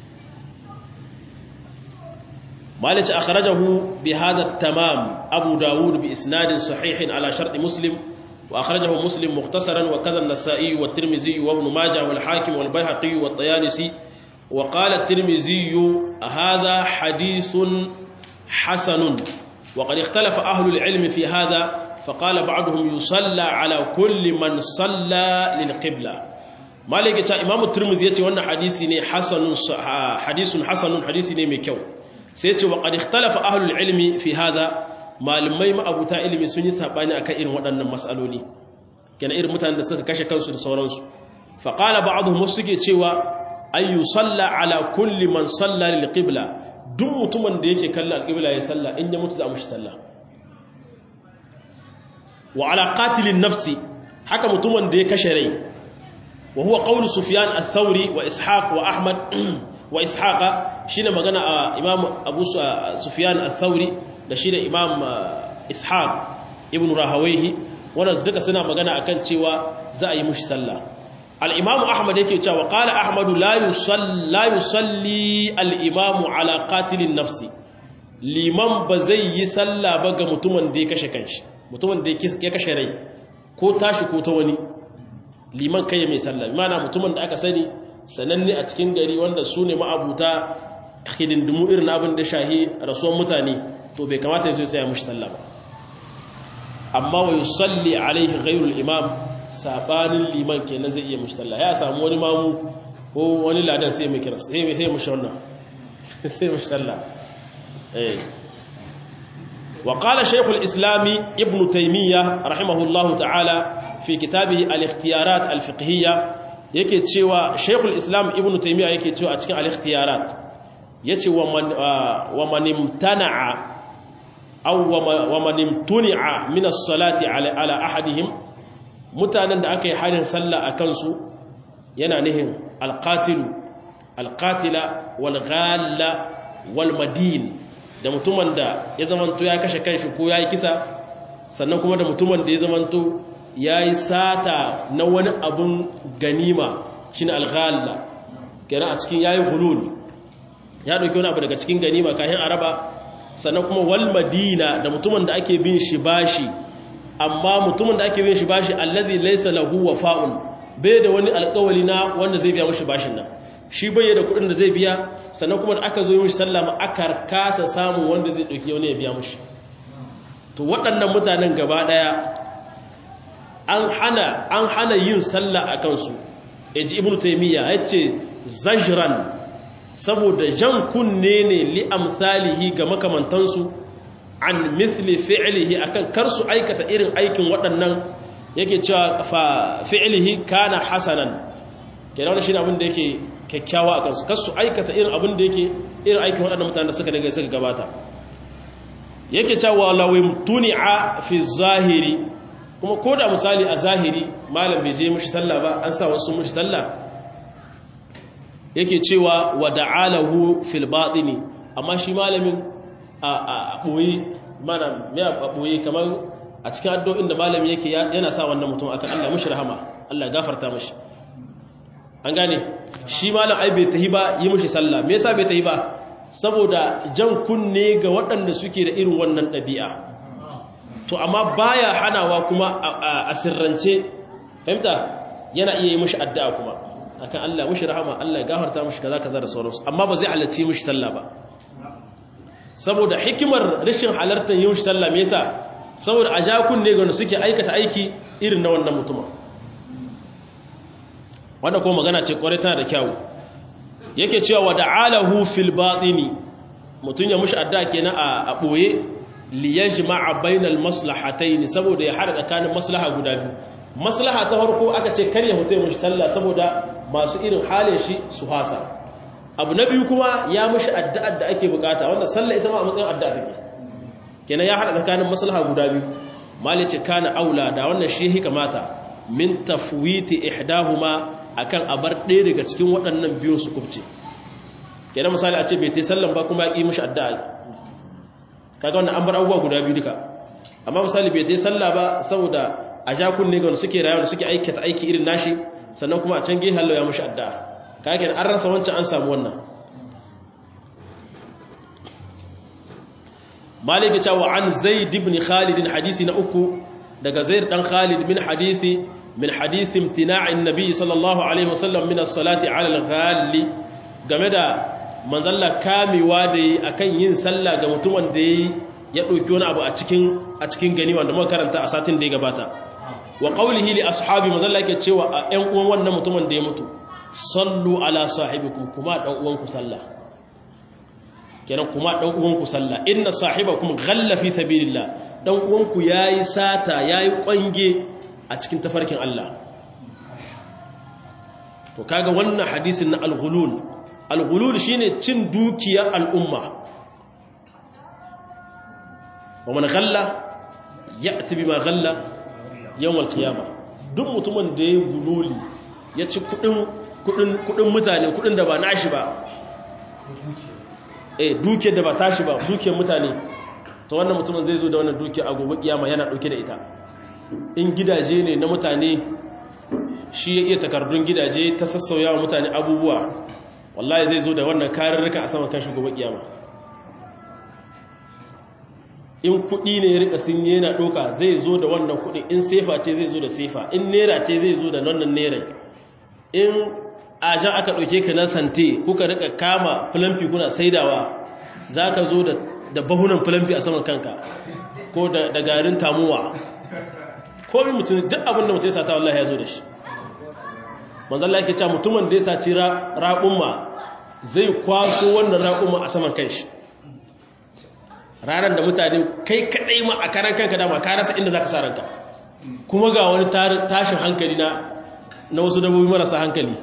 malici akhrajahu bi hadha tamam abu dawud bi isnadin sahihin ala shart muslim wa akhrajahu muslim mukhtasaran wa kadha an-nasa'i wa at-tirmidhi wa ibn majah wal hakim wal bayhaqi wa at-tayalisi wa qala at-tirmidhi hadha hadithun hasanun wa qad ikhtalafa ahlu al-ilm fi hadha فقال بعضهم يصلى على كل من صلى للقبله malaka ta imam turmuzi yace wannan hadisi ne hasanun hadisun hasanun hadisi ne mai kyau sai yace wa qad ikhtalafa ahlul ilmi fi hada malamai ma'abuta ilimi sun yi sabani akan irin waɗannan mas'aloli kana irin mutanen da suka kashe kansu da sauransu fa qala ba'dhum suke cewa ay yusalla ala kulli man salla lil qibla duk mutumin da yake kallon alqibla ya salla in ya mutu za mu shi salla wa ala qatilin nafsi haka mutumin da ya kashe rai وهو قول سفيان الثوري وإسحاق وأحمد وإسحاق شين مغنى إمام أبو سفيان الثوري ده شين إمام إسحاق ابن راهويه wannan duka suna magana akan cewa za a yi mushi sallah al-imam ahmad yake cewa qala ahmad la yusalli la yusalli al-imam ala qatilin nafsi liman ba zai yi sallah ba ga mutumin da ya kashe kanshi mutumin da ya kashe rai ko tashi ko ta wani liman kai mai sallah mana mutumin da aka sani sananne a cikin gari wanda su ne ma'abuta hidindimu irin abin da shahi rasuwan mutane to bai kamata ya zo sai ya mushi sallah ba amma wa yusalli alaihi ghayrul imam sabanin liman kenan zai iya mushi sallah ya samu wani mamu ko wani ladan sai mai kira sai sai mu shauna sai mu sallah eh wa qala shaykh al-islam ibn taymiyyah rahimahullahu ta'ala fi kitabihi al-ikhtiyarat al-fiqhiyya yake cewa shaykh al-islam ibn taymiyyah yake cewa a cikin al-ikhtiyarat yace wa man wa man imtana'a aw wa man imtuni'a min as-salati ala ala ahadihim mutanen da aka yi harin sallah akan su yana nihin alƙatilu alƙatila walghalla walmadin da mutumin da ya zamanto ya kashe kanshi ko ya yi kisa sannan kuma da mutumin da ya zamanto ya yi sata na wani abin ganima shi ne alghalla kenan a cikin ya yi hulul ya ɗauki wani abu daga cikin ganima kayan araba sannan kuma walmadina da mutumin da ake bin shi bashi amma mutumin da ake bin shi bashi allazi laysa lahu wafa'un bai da wani alkawali na wanda zai biya mashi bashin nan shi bai da kudin da zai biya sannan kuma da aka zo mishi sallama aka kasa samun wanda zai dauki wani ya biya mashi to waɗannan mutanen gaba ɗaya an hana an hana yin sallah a kansu yaji ibnu taymiya yace zajran saboda jan kunne ne li amsalihi ga makamantansu an mithli fi'lihi akan kar su aikata irin aikin waɗannan yake cewa fa fi'lihi kana hasanan kenan wannan shine abin da yake kyakkyawa a kansu kasu aikata irin abin da yake irin aikin waɗannan mutanen da suka daga suka gabata yake cewa lawim tuni'a fi zahiri kuma ko da misali a zahiri malam bai je mishi sallah ba an sa wasu mishi sallah yake cewa wa da'alahu fil batini amma shi malamin a boye mana me a boye kamar a cikin addu'o'in da malami yake yana sa wannan mutum akan Allah mushi rahama Allah gafarta mashi an gane shi malam ai bai tahi ba yi mushi sallah me yasa bai tahi ba saboda jan kunne ga waɗanda suke da irin wannan ɗabi'a to amma baya hanawa kuma a sirrance fahimta yana iya yi mushi addu'a kuma akan Allah mushi rahama Allah gafarta mushi kaza kaza da sauransu amma ba zai halarci mushi sallah ba saboda hikimar rashin halartar yi mushi sallah me yasa saboda a jakun ne gano suke aikata aiki irin na wannan mutumin wanda kuma magana ce kwarai tana da kyawu yake cewa wa da'alahu fil batini mutun ya mushi adda kenan a boye li yajma'a bainal maslahatayn saboda ya hada tsakanin maslaha guda biyu maslaha ta farko aka ce kar ya hutai mushi sallah saboda masu irin halin shi su hasa abu na biyu kuma ya mushi addu'ar da ake bukata wanda sallah ita ma a matsayin addu'a take kenan ya hada tsakanin maslaha guda biyu malice kana aula da wannan shi hi kamata min tafwiti ihdahuma akan abar ɗaya daga cikin waɗannan biyun su kubce kenan misali a ce bai tai sallan ba kuma ya ƙi mishi addu'a kaga wannan an bar abubuwa guda biyu duka amma misali bai tai sallah ba saboda a ja kunne ga wanda suke rayuwa da suke aikata aiki irin nashi sannan kuma a can gehe hallo ya mishi addu'a kaga kenan an rasa wancan an samu wannan malik ya wa an zaid ibn khalid hadisi na uku daga zaid dan khalid min hadisi min hadisi imtina'in nabi sallallahu alaihi wasallam min as-salati 'ala al-ghali game da manzalla kamewa da yi akan yin sallah ga mutumin da ya dauki wani abu a cikin a cikin gani wanda muka karanta a satin da ya gabata wa qawlihi li ashabi manzalla yake cewa a ƴan uwan wannan mutumin da ya mutu sallu ala sahibikum kuma dan uwanku sallah kenan kuma dan uwanku sallah inna sahibakum ghalla fi sabilillah dan uwanku yayi sata yayi kwange a cikin tafarkin Allah to kaga wannan hadisin na al-ghulul al-ghulul shine cin dukiyar al'umma wa man ghalla ya'ti bima ghalla yawm al-qiyamah duk mutumin da ya gululi ya ci kudin kudin kudin mutane kudin da ba nashi ba eh dukiyar da ba tashi ba dukiyar mutane to wannan mutumin zai zo da wannan dukiyar a gobe kiyama yana dauke da ita in gidaje ne na mutane shi ya iya takardun gidaje ta sassauya wa mutane abubuwa wallahi zai zo da wannan karurruka a saman kashi gobe kiyama in kudi ne ya rika sun yana doka zai zo da wannan kudi in sefa ce zai zo da sefa in nera ce zai zo da wannan nera in ajan aka ɗauke ka na sante kuka rika kama filamfi kuna saidawa za ka zo da bahunan filamfi a saman kanka ko da garin tamuwa komi mutum duk abinda mutum ya sata wallahi ya zo da shi manzalla yake cewa mutumin da ya saci raƙumma zai kwaso wannan raƙumma a saman kanshi ranar da mutane kai kaɗai ma a karan kanka dama ka rasa inda za ka sa ranka kuma ga wani tashin hankali na na wasu dabbobi marasa hankali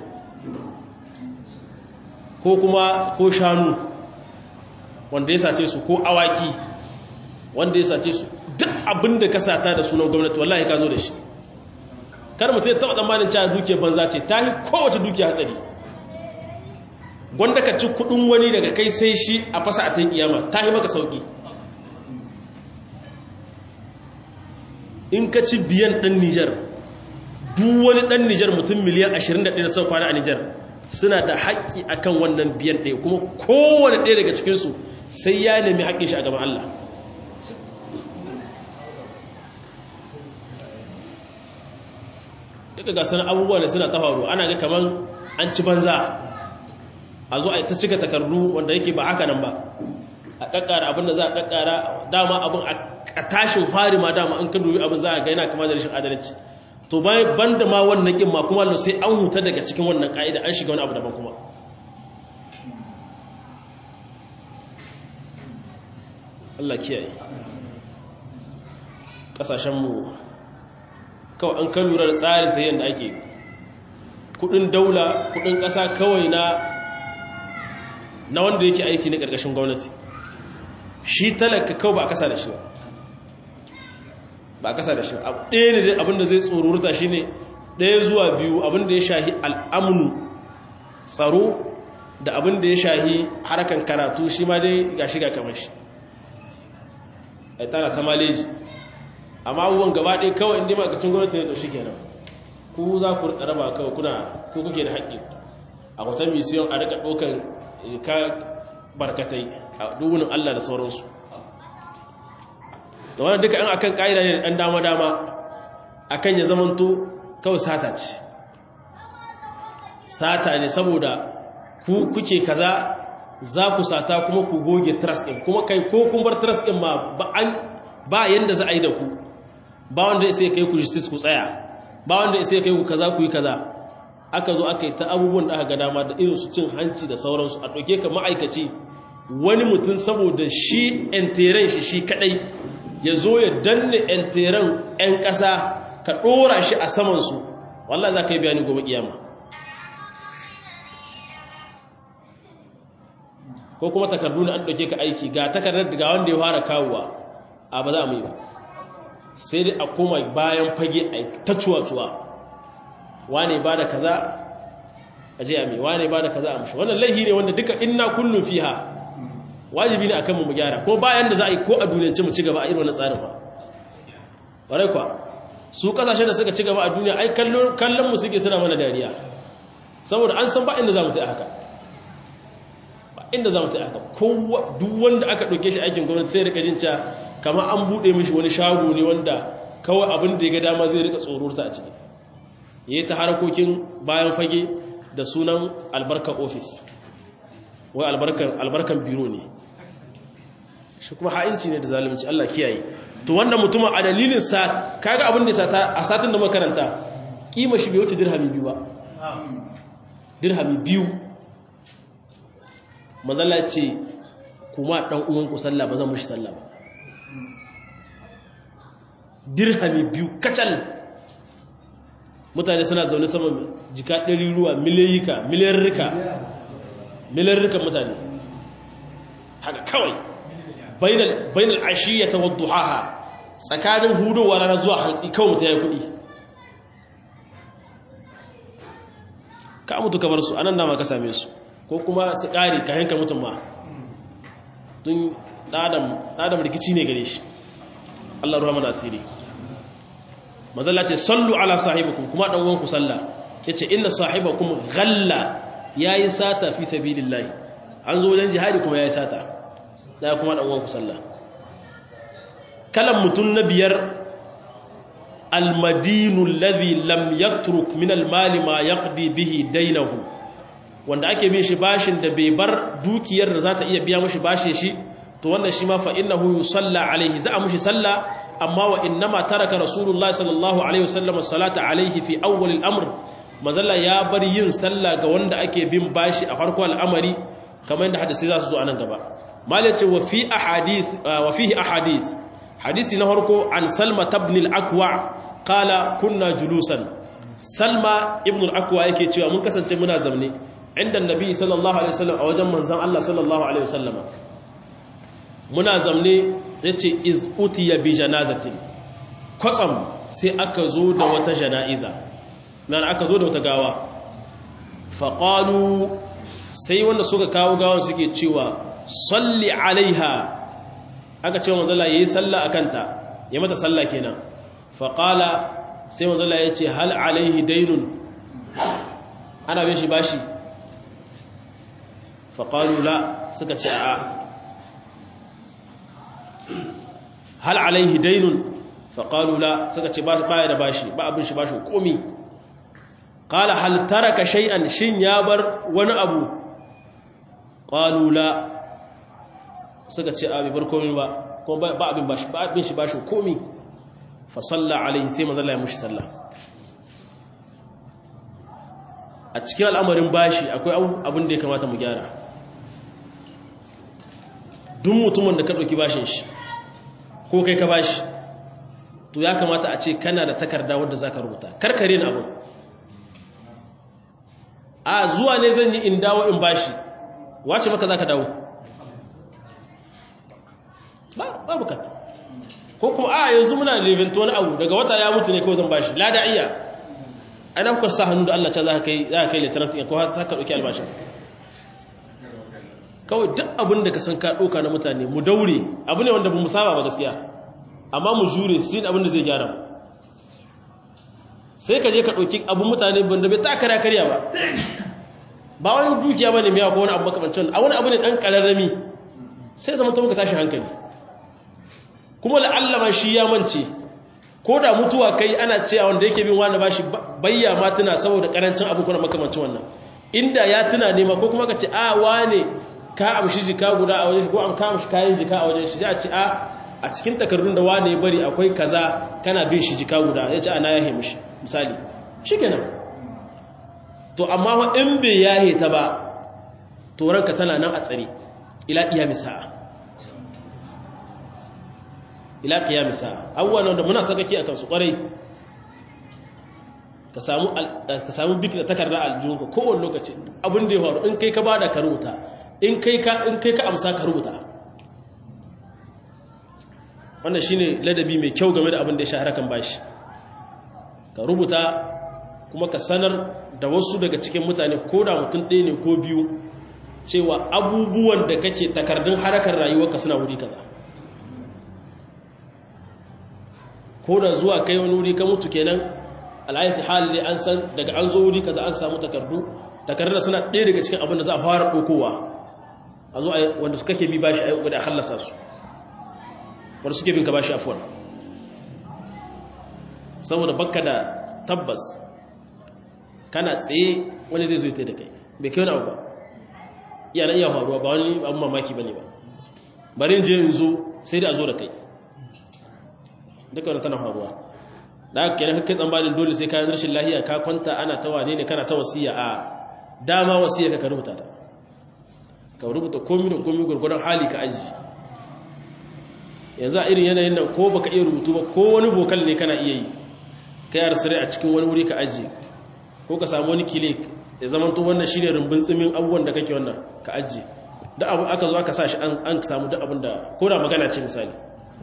ko kuma ko shanu wanda ya sace su ko awaki wanda ya sace su duk abin da ka sata da sunan gwamnati wallahi ka zo da shi kar mutum ya taba tsammanin cewa dukiyar banza ce ta yi kowace dukiya hatsari gwanda ka ci kudin wani daga kai sai shi a fasa a ta kiyama ta yi maka sauki in ka ci biyan ɗan nijar duk wani ɗan nijar mutum miliyan 21 sau kwana a nijar suna da haƙƙi akan wannan biyan ɗaya kuma kowane ɗaya daga cikinsu sai ya nemi haƙƙin shi a gaban Allah duka ga sanar abubuwa da suna ta faru ana ga kamar an ci banza a zo a ta cika takardu wanda yake ba haka nan ba a kakkara abin da za a kakkara dama abin a tashin fari ma dama an kan dubi abin za a ga yana kama da rashin adalci to bayan banda ma wannan kin ma kuma sai an huta daga cikin wannan ka'ida an shiga wani abu daban kuma Allah kiyaye kasashenmu kawai an kan lura da tsarin ta yadda ake kudin daula kudin kasa kawai na na wanda yake aiki na ƙarƙashin gwamnati shi talaka kawai ba a kasa da shi ba ba a kasa da shi ba ɗaya ne abinda zai tsorurta shi ne ɗaya zuwa biyu abinda ya shahi al'amunu tsaro da abinda ya shahi harkan karatu shi ma dai ga shiga kamar shi a tana ta maleji amma abubuwan gaba ɗaya kawai inda makacin gwamnati ne to shi kenan ku za ku rika raba kawai kuna ku kuke da haƙƙi a wata misiyon a rika ɗaukan ka barkatai a dubunin Allah da sauransu da wani duka yan akan ƙa'ida ne ɗan dama-dama akan ya zamanto kawai sata ce sata ne saboda ku kuke kaza za ku sata kuma ku goge trust ɗin kuma kai ko kun bar trust ɗin ma ba yanda za a yi da ku ba wanda ya sai kai ku justice ku tsaya ba wanda ya sai kai ku kaza ku yi kaza aka zo aka yi ta abubuwan da aka ga dama da irin su cin hanci da sauransu a ɗauke ka ma'aikaci wani mutum saboda shi enteren shi shi kadai ya zo ya danne enteren 'yan ƙasa ka ɗora shi a samansu wallah za ka yi bayani gobe kiyama ko kuma takardu na an ɗauke ka aiki ga takardar ga wanda ya fara kawowa a ba za mu yi ba sai dai a koma bayan fage a ta cuwa-cuwa wane ba da kaza a je a mai wane ba da kaza a mashi wannan laihi ne wanda duka inna kullum fiha wajibi ne akan mu gyara ko bayan da za a yi ko a duniyance mu ci gaba a irin wannan tsarin ba ƙwarai kwa su kasashen da suka ci gaba a duniya ai kallon mu suke suna mana dariya saboda an san ba inda za mu ta haka ba inda za mu ta haka kowa duk wanda aka ɗauke shi aikin gwamnati sai rika jin cewa kamar an buɗe mishi wani shago ne wanda kawai abin da ya ga dama zai rika tsororta a ciki ya yi ta harkokin bayan fage da sunan albarkar ofis wai albarkan biro ne shi kuma ha'inci ne da zalunci Allah kiyaye to wannan mutumin a dalilin sa kaga abin da sata a satin da makaranta kima shi bai wuce dirhami biyu ba dirhami biyu mazalla ce kuma dan uwan ku sallah ba zan mushi sallah ba dirhami biyu kacal mutane suna zaune sama jika ɗari ruwa miliyika miliyarrika miliyarrika mutane haka kawai bainal ashiyyata wa duhaha tsakanin hudowa rana zuwa hantsi kawai mutum ya yi kuɗi ka mutu ka bar su anan dama ka same su ko kuma su ƙari ka hanka mutum ma don ɗadam rikici ne gare shi Allah ruwa mana asiri mazalla ce sallu ala sahibikum kuma dan uwanku sallah yace inna sahibakum ghalla yayi sata fi sabilillah an zo wajen jihadi kuma yayi sata da kuma dan uwanku sallah kalan mutun na biyar almadinu alladhi lam yatruk min almali ma yaqdi bihi dainahu wanda ake bin shi bashin da bai bar dukiyar da za ta iya biya mashi bashin shi to wannan shi ma fa innahu yusalla alaihi za a mushi sallah amma wa innama taraka rasulullahi sallallahu alaihi wasallam salata alaihi fi awwal al-amr mazalla ya bar yin sallah ga wanda ake bin bashi a farko al'amari kamar yadda hadisi za su zo a nan gaba malace wa fi ahadith wa fihi ahadith hadisi na farko an salma ibn al-aqwa qala kunna julusan salma ibn al-aqwa yake cewa mun kasance muna zamne inda annabi sallallahu alaihi wasallam a wajen manzon Allah sallallahu alaihi wasallam muna zamne yace iz utiya bi janazatin kwatsam sai aka zo da wata jana'iza nan aka zo da wata gawa faqalu sai wanda suka kawo gawan suke cewa salli alaiha aka ce manzon Allah yayi sallah akanta ya mata sallah kenan faqala sai manzon Allah yace hal alaihi daynun ana bin shi bashi faƙalu la suka ce a hal alaihi dainun faƙalu la suka ce ba ya da bashi ba abin shi bashin komi ƙala hal taraka shay'an shin ya bar wani abu ƙalu la suka ce a bai bar komi ba kuma ba abin bashi ba abin shi bashin komi fa salla alaihi sai mazalla ya mushi sallah a cikin al'amarin bashi akwai abin da ya kamata mu gyara duk mutumin da ka ɗauki bashin shi ko kai ka bashi to ya kamata a ce kana da takarda wadda za ka rubuta karkare na abin a zuwa ne zan yi in dawo in bashi wace maka za ka dawo ba bukata ko kuma a yanzu muna levinta wani abu daga wata ya mutu ne kawai zan bashi lada iya ana kuka sa hannu da Allah can za ka kai za ka kai lieutenant ko har ka dauki albashin kawai duk abin da ka san ka doka na mutane mu daure abu ne wanda ba mu saba ba gaskiya amma mu jure su yin abin da zai gyara sai ka je ka dauki abin mutane banda bai ta kara karya ba ba wani dukiya bane mai ko wani abu makamancin a wani abu ne dan kararrami sai zama ta muka tashi hankali kuma la'allama shi ya mance ko da mutuwa kai ana cewa wanda yake bin wani bashi bayya ma tuna saboda karancin abu kuna makamancin wannan inda ya tuna nema ko kuma ka ce a wane ka amshi jika guda a wajen shi ko an ka amshi kayan jika a wajen shi sai a ce a a cikin takardun da wane ya bari akwai kaza kana bin shi jika guda ya ce ana yahe mishi misali shikenan to amma in bai yahe ta ba to ranka tana nan a tsare ila iyami sa'a ila qiyamis sa'a awwalan da muna sakaki akan su kwarai ka samu ka samu bik da takarda aljunka kowanne lokaci abin da ya faru in kai ka bada ka rubuta in kai ka in kai ka amsa ka rubuta wannan shine ladabi mai kyau game da abin da ya shahara kan bashi ka rubuta kuma ka sanar da wasu daga cikin mutane ko da mutum ɗaya ne ko biyu cewa abubuwan da kake takardun harakar rayuwarka suna wuri kaza ko da zuwa kai wani wuri ka mutu kenan al'ayati hali an san daga an zo wuri kaza an samu takardu takardun suna ɗaya daga cikin abin da za a fara ɗaukowa a zo wanda su kake bi bashi a yi da hallasa su wanda suke bin ka bashi afuwar saboda bakka da tabbas kana tsaye wani zai zo ya da kai bai kai wani abu ba iya na iya faruwa ba wani abin mamaki ba ne ba barin je in zo sai da a zo da kai duka wani tana faruwa da aka kenan kakkai tsammanin dole sai kayan rashin lahiya ka kwanta ana ta wane ne kana ta wasiya a dama wasiya ka rubuta ta ka rubuta komi da komi gwargwadon hali ka aji yanzu a irin yanayin nan ko baka iya rubutu ba ko wani vokal ne kana iya yi ka yi arsirai a cikin wani wuri ka aji ko ka samu wani kile ya zama to wannan shine rumbun tsimin abubuwan da kake wannan ka aji da abu aka zo aka sa shi an samu duk abin da ko da magana ce misali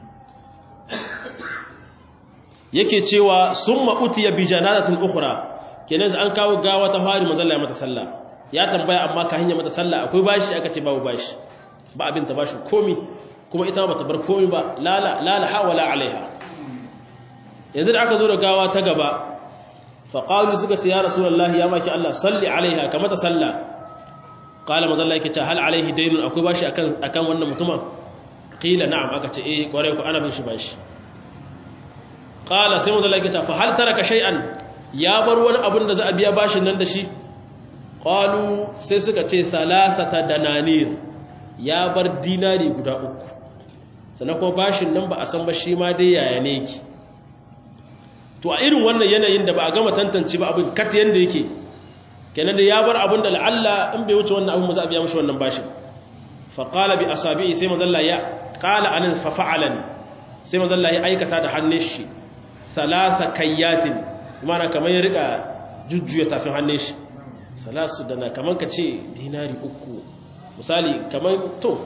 yake cewa summa utiya bi janazatin ukhra kenan an kawo gawa ta fari manzalla ya mata sallah ya tambaya amma ka hanya mata sallah akwai bashi aka ce babu bashi ba abin ta bashi komi kuma ita ba ta bar komi ba lala lala hawala alaiha yanzu da aka zo da gawa ta gaba fa qalu suka ce ya rasulullahi ya maki Allah salli alaiha ka mata sallah qala manzalla yake ce hal alaihi daynun akwai bashi akan akan wannan mutumin qila na'am aka ce eh kware ku ana bin shi bashi qala sai manzalla yake ce fa hal taraka shay'an ya bar wani abin da za a biya bashin nan da shi qalu sai suka ce salasata dananir ya bar dinari guda uku sannan kuma bashin nan ba a san ba shi ma dai yaya ne ki to a irin wannan yanayin da ba a gama tantance ba abin kat yanda yake kenan da ya bar abin da la'alla in bai wuce wannan abin ba za a biya mishi wannan bashin fa qala bi asabi'i sai mazalla ya qala anan fa fa'alani sai mazalla ya aikata da hannun shi thalatha kayyatin mana kamar ya rika jujjuya tafin hannun shi salasu dana kamar ka ce dinari uku misali kamar to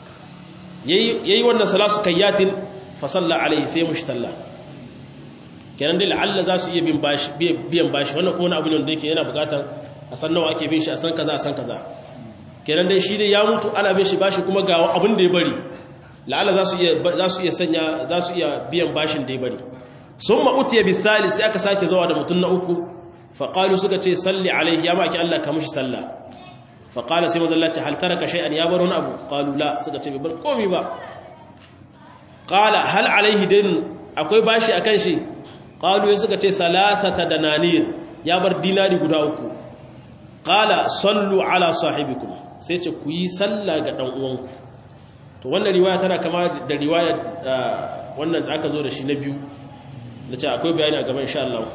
yayi wannan salasu kayyatin fa salla alaihi sai mushi sallah kenan dai la'alla za su iya biyan bashi wannan kuma wani abu ne da yake yana bukatar a san nawa ake bin shi a san kaza a san kaza kenan dai shi dai ya mutu ana bin shi bashi kuma ga abin da ya bari la'alla za su iya za su iya sanya za su iya biyan bashin da ya bari summa utiya bi thalith sai aka sake zawa da mutun na uku fa qalu suka ce salli alaihi ya maki Allah ka mushi sallah fa qala sai manzo Allah ce hal taraka shay'an ya bar wani abu qalu la suka ce bai bar komai ba qala hal alaihi dayn akwai bashi akan shi qalu suka ce salasata dananir ya bar dinari guda uku qala sallu ala sahibikum sai ce ku yi sallah ga dan uwanku to wannan riwaya tana kama da riwaya wannan da aka zo da shi na biyu da ce akwai bayani a gaban insha Allah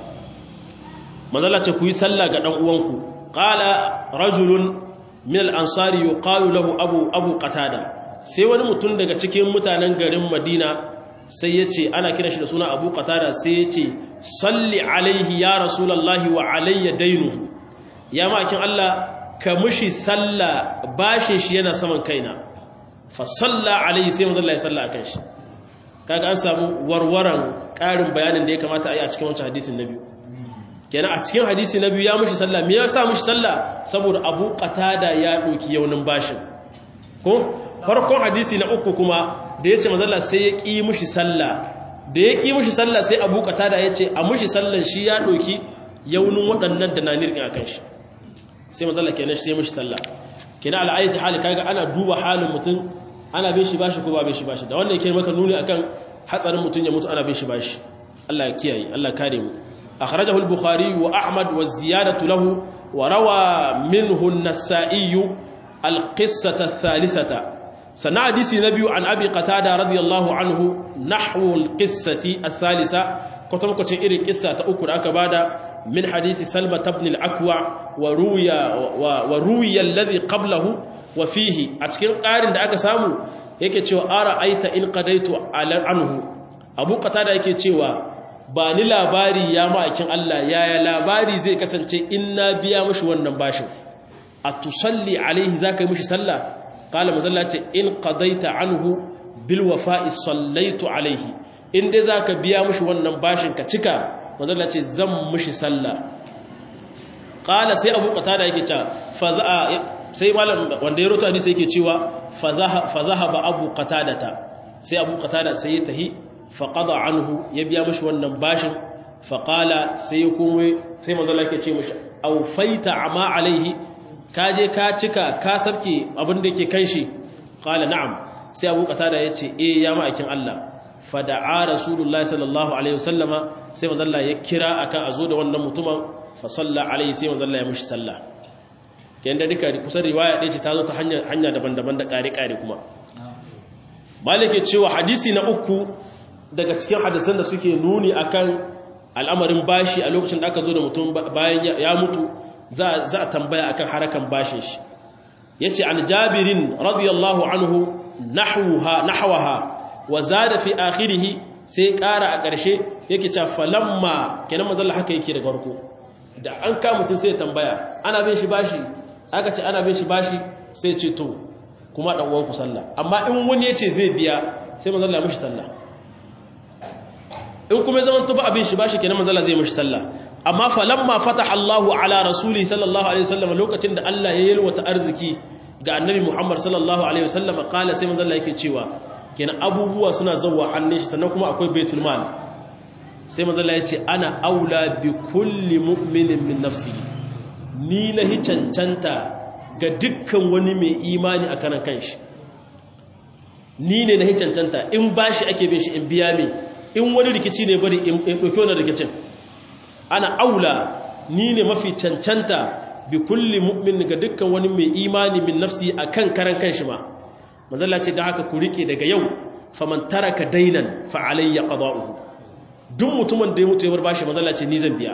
manzala ce ku yi sallah ga dan uwanku qala rajulun min al-ansari yuqalu lahu abu abu qatada sai wani mutum daga cikin mutanen garin Madina sai ya ce ana kira shi da suna abu qatada sai ya ce salli alaihi ya rasulullahi wa alayya dainuhu ya makin Allah ka mushi salla bashin shi yana saman kaina fa salla alaihi sai manzo Allah ya salla akan shi kaga an samu warwaran ƙarin bayanin da ya kamata a yi a cikin wancan hadisin na biyu kenan a cikin hadisi na biyu ya mushi salla me yasa mushi salla saboda abu qatada ya doki yaunin bashin ko farkon hadisi na uku kuma da ya ce mazalla sai ya ƙi mushi sallah da ya ƙi mushi sallah sai abu da ya ce a mushi sallan shi ya ɗoki yaunin waɗannan da na nirkin a kan shi sai mazalla kenan shi sai mushi sallah kenan al'ayyar hali kaga ana duba halin mutum ana bin shi bashi ko ba bin shi bashi da wannan yake maka nuni akan hatsarin mutum ya mutu ana bin shi bashi Allah ya kiyaye Allah kare mu akhrajahu al-bukhari wa ahmad wa ziyadatu lahu wa rawa minhu an-nasa'i al-qissata ath-thalithata sannan hadisi na biyu an abi qatada radiyallahu anhu nahwu alqissati athalitha kwatankwacin irin kissa ta uku da aka bada min hadisi salma ibn al-akwa wa ruya wa ruya alladhi qablahu wa fihi a cikin ƙarin da aka samu yake cewa ara aita in qadaitu ala anhu abu qatada yake cewa ba ni labari ya ma'aikin Allah yaya labari zai kasance in na biya mishi wannan bashin atusalli alaihi zaka yi mishi sallah قال مزلا ce in qadaita anhu bil wafa'i sallaitu alaihi in dai zaka biya mushi wannan bashin ka cika mazalla ce zan mushi sallah qala sai abu qatada yake cewa fa sai malam wanda ya roto hadisi yake cewa fa zahaba abu qatadata sai abu qatada sai ya tahi fa qada anhu ya biya mushi wannan bashin fa qala sai kuma sai mazalla yake ce mushi awfaita ama alaihi ka je ka cika ka sarki abin da yake kan shi qala na'am sai abu qatada yace eh ya ma'aikin Allah fada'a rasulullahi sallallahu alaihi wasallama sai manzo ya kira akan azo da wannan mutumin fa salla alaihi sai manzo ya mushi sallah kenda duka kusan riwaya ɗaya ce ta zo ta hanya hanya daban-daban da kare-kare kuma malike cewa hadisi na uku daga cikin hadisan da suke nuni akan al'amarin bashi a lokacin da aka zo da mutum bayan ya mutu za a tambaya akan harakan bashin shi yace an jabirin radiyallahu anhu nahwaha nahwaha wa zada fi akhirih sai ƙara a ƙarshe yake cewa falamma kenan manzon haka yake daga farko da an ka mutun sai tambaya ana bin shi bashi aka ce ana bin shi bashi sai ce to kuma dan uwan ku sallah amma in wani yace zai biya sai manzon Allah mishi sallah in kuma zaman to ba abin shi bashi kenan manzon Allah zai mishi sallah amma falamma fataha Allahu ala rasuli sallallahu alaihi wasallam lokacin da Allah ya yalwata arziki ga annabi Muhammad sallallahu alaihi wasallam kala sai manzo Allah yake cewa kenan abubuwa suna zawwa hannun shi sannan kuma akwai baitul mal sai manzo Allah ya ce ana aula bi kulli mu'minin min nafsihi ni na hi cancanta ga dukkan wani mai imani a kanan kanshi ni ne na hi cancanta in bashi ake bin shi in biya me in wani rikici ne bari in dauki wannan rikicin ana aula ni ne mafi cancanta bi kulli mu'min ga dukkan wani mai imani min nafsi akan karan kanshi ma manzalla ce da haka ku rike daga yau faman taraka dainan fa alayya qada'uhu duk mutumin da ya mutu ya bar bashi manzala ce ni zan biya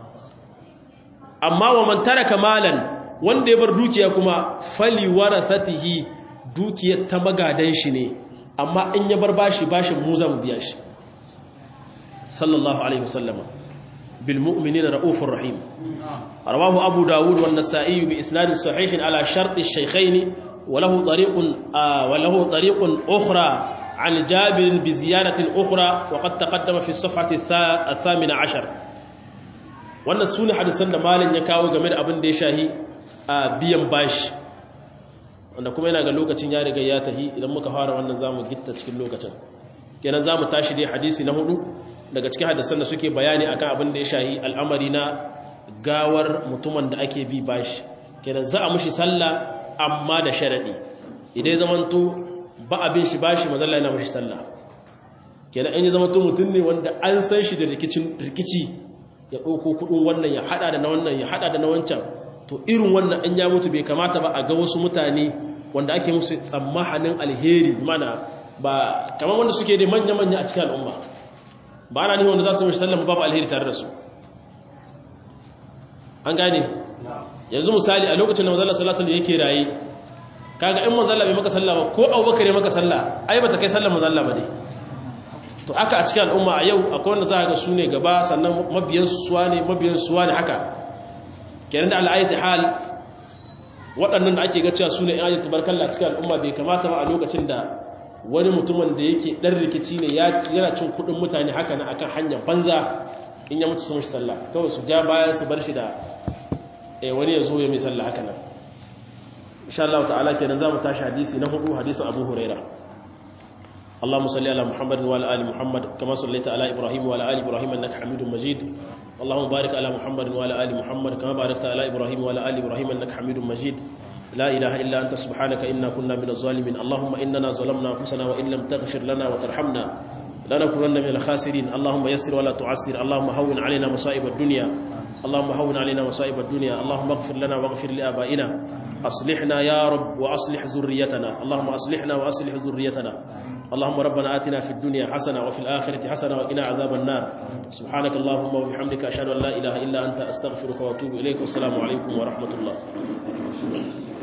amma wa man taraka malan wanda ya bar dukiya kuma fali warathatihi dukiyar ta magadan shi ne amma in ya bar bashi bashin mu zan biya shi sallallahu alaihi wasallama bil mu'minina raufur rahim rawahu abu dawud wan nasa'i bi isnad sahih ala shart ash-shaykhayn wa lahu tariqun wa lahu tariqun ukhra عن جابر بزيادة أخرى وقد تقدم في الصفحة الثامنة عشر wannan su ne hadisan da malin ya kawo game da abin da ya shahi a biyan bashi wanda kuma yana ga lokacin ya riga ya tahi idan muka fara wannan zamu gitta cikin lokacin kenan zamu tashi dai hadisi na hudu daga cikin hadisan da suke bayani akan abin da ya shahi al'amari na gawar mutumin da ake bi bashi kenan za a mushi sallah amma da sharadi idan zamanto ba abin shi bashi mazalla yana mushi sallah kenan in ya zamanto mutum ne wanda an san shi da rikici ya ɗauko kuɗin wannan ya haɗa da na wannan ya haɗa da na wancan to irin wannan an ya mutu bai kamata ba a ga wasu mutane wanda ake musu tsammahanin alheri mana ba kamar wanda suke da manya-manya a cikin al'umma ba ana nihin wanda za su mashi sallama babu alheri tare da su an gane yanzu misali a lokacin da mazalla salasal yake raye kaga in mazalla bai maka sallama ko abubakar ya maka sallah ai ba ta kai sallar mazalla ba ne to haka a cikin al'umma a yau akwai wanda za a ga su ne gaba sannan mabiyan suwa ne mabiyan suwa ne haka kenan da al'ayyati hal waɗannan da ake ga cewa su ne yan ayyata barkalla a cikin al'umma bai kamata ba a lokacin da wani mutumin da yake ɗan rikici ne yana cin kuɗin mutane haka na akan hanyar banza in ya mutu sun shi sallah kawai su ja bayan su bar shi da wani ya zo ya mai sallah haka nan insha Allah ta'ala kenan za mu tashi hadisi na hudu hadisin Abu Huraira اللهم صل على محمد وعلى ال محمد كما صليت على ابراهيم وعلى ال ابراهيم انك حميد مجيد اللهم بارك على محمد وعلى ال محمد كما باركت على ابراهيم وعلى ال ابراهيم انك حميد مجيد لا اله الا انت سبحانك انا كنا من الظالمين اللهم اننا ظلمنا انفسنا وان لم تغفر لنا وترحمنا لنكونن من الخاسرين اللهم يسر ولا تعسر اللهم هون علينا مصائب الدنيا اللهم هون علينا مصائب الدنيا اللهم اغفر لنا واغفر لآبائنا أصلحنا يا رب وأصلح ذريتنا اللهم أصلحنا وأصلح ذريتنا اللهم ربنا آتنا في الدنيا حسنة وفي الآخرة حسنة وقنا عذاب النار سبحانك اللهم وبحمدك أشهد أن لا إله إلا أنت أستغفرك وأتوب إليك والسلام عليكم ورحمة الله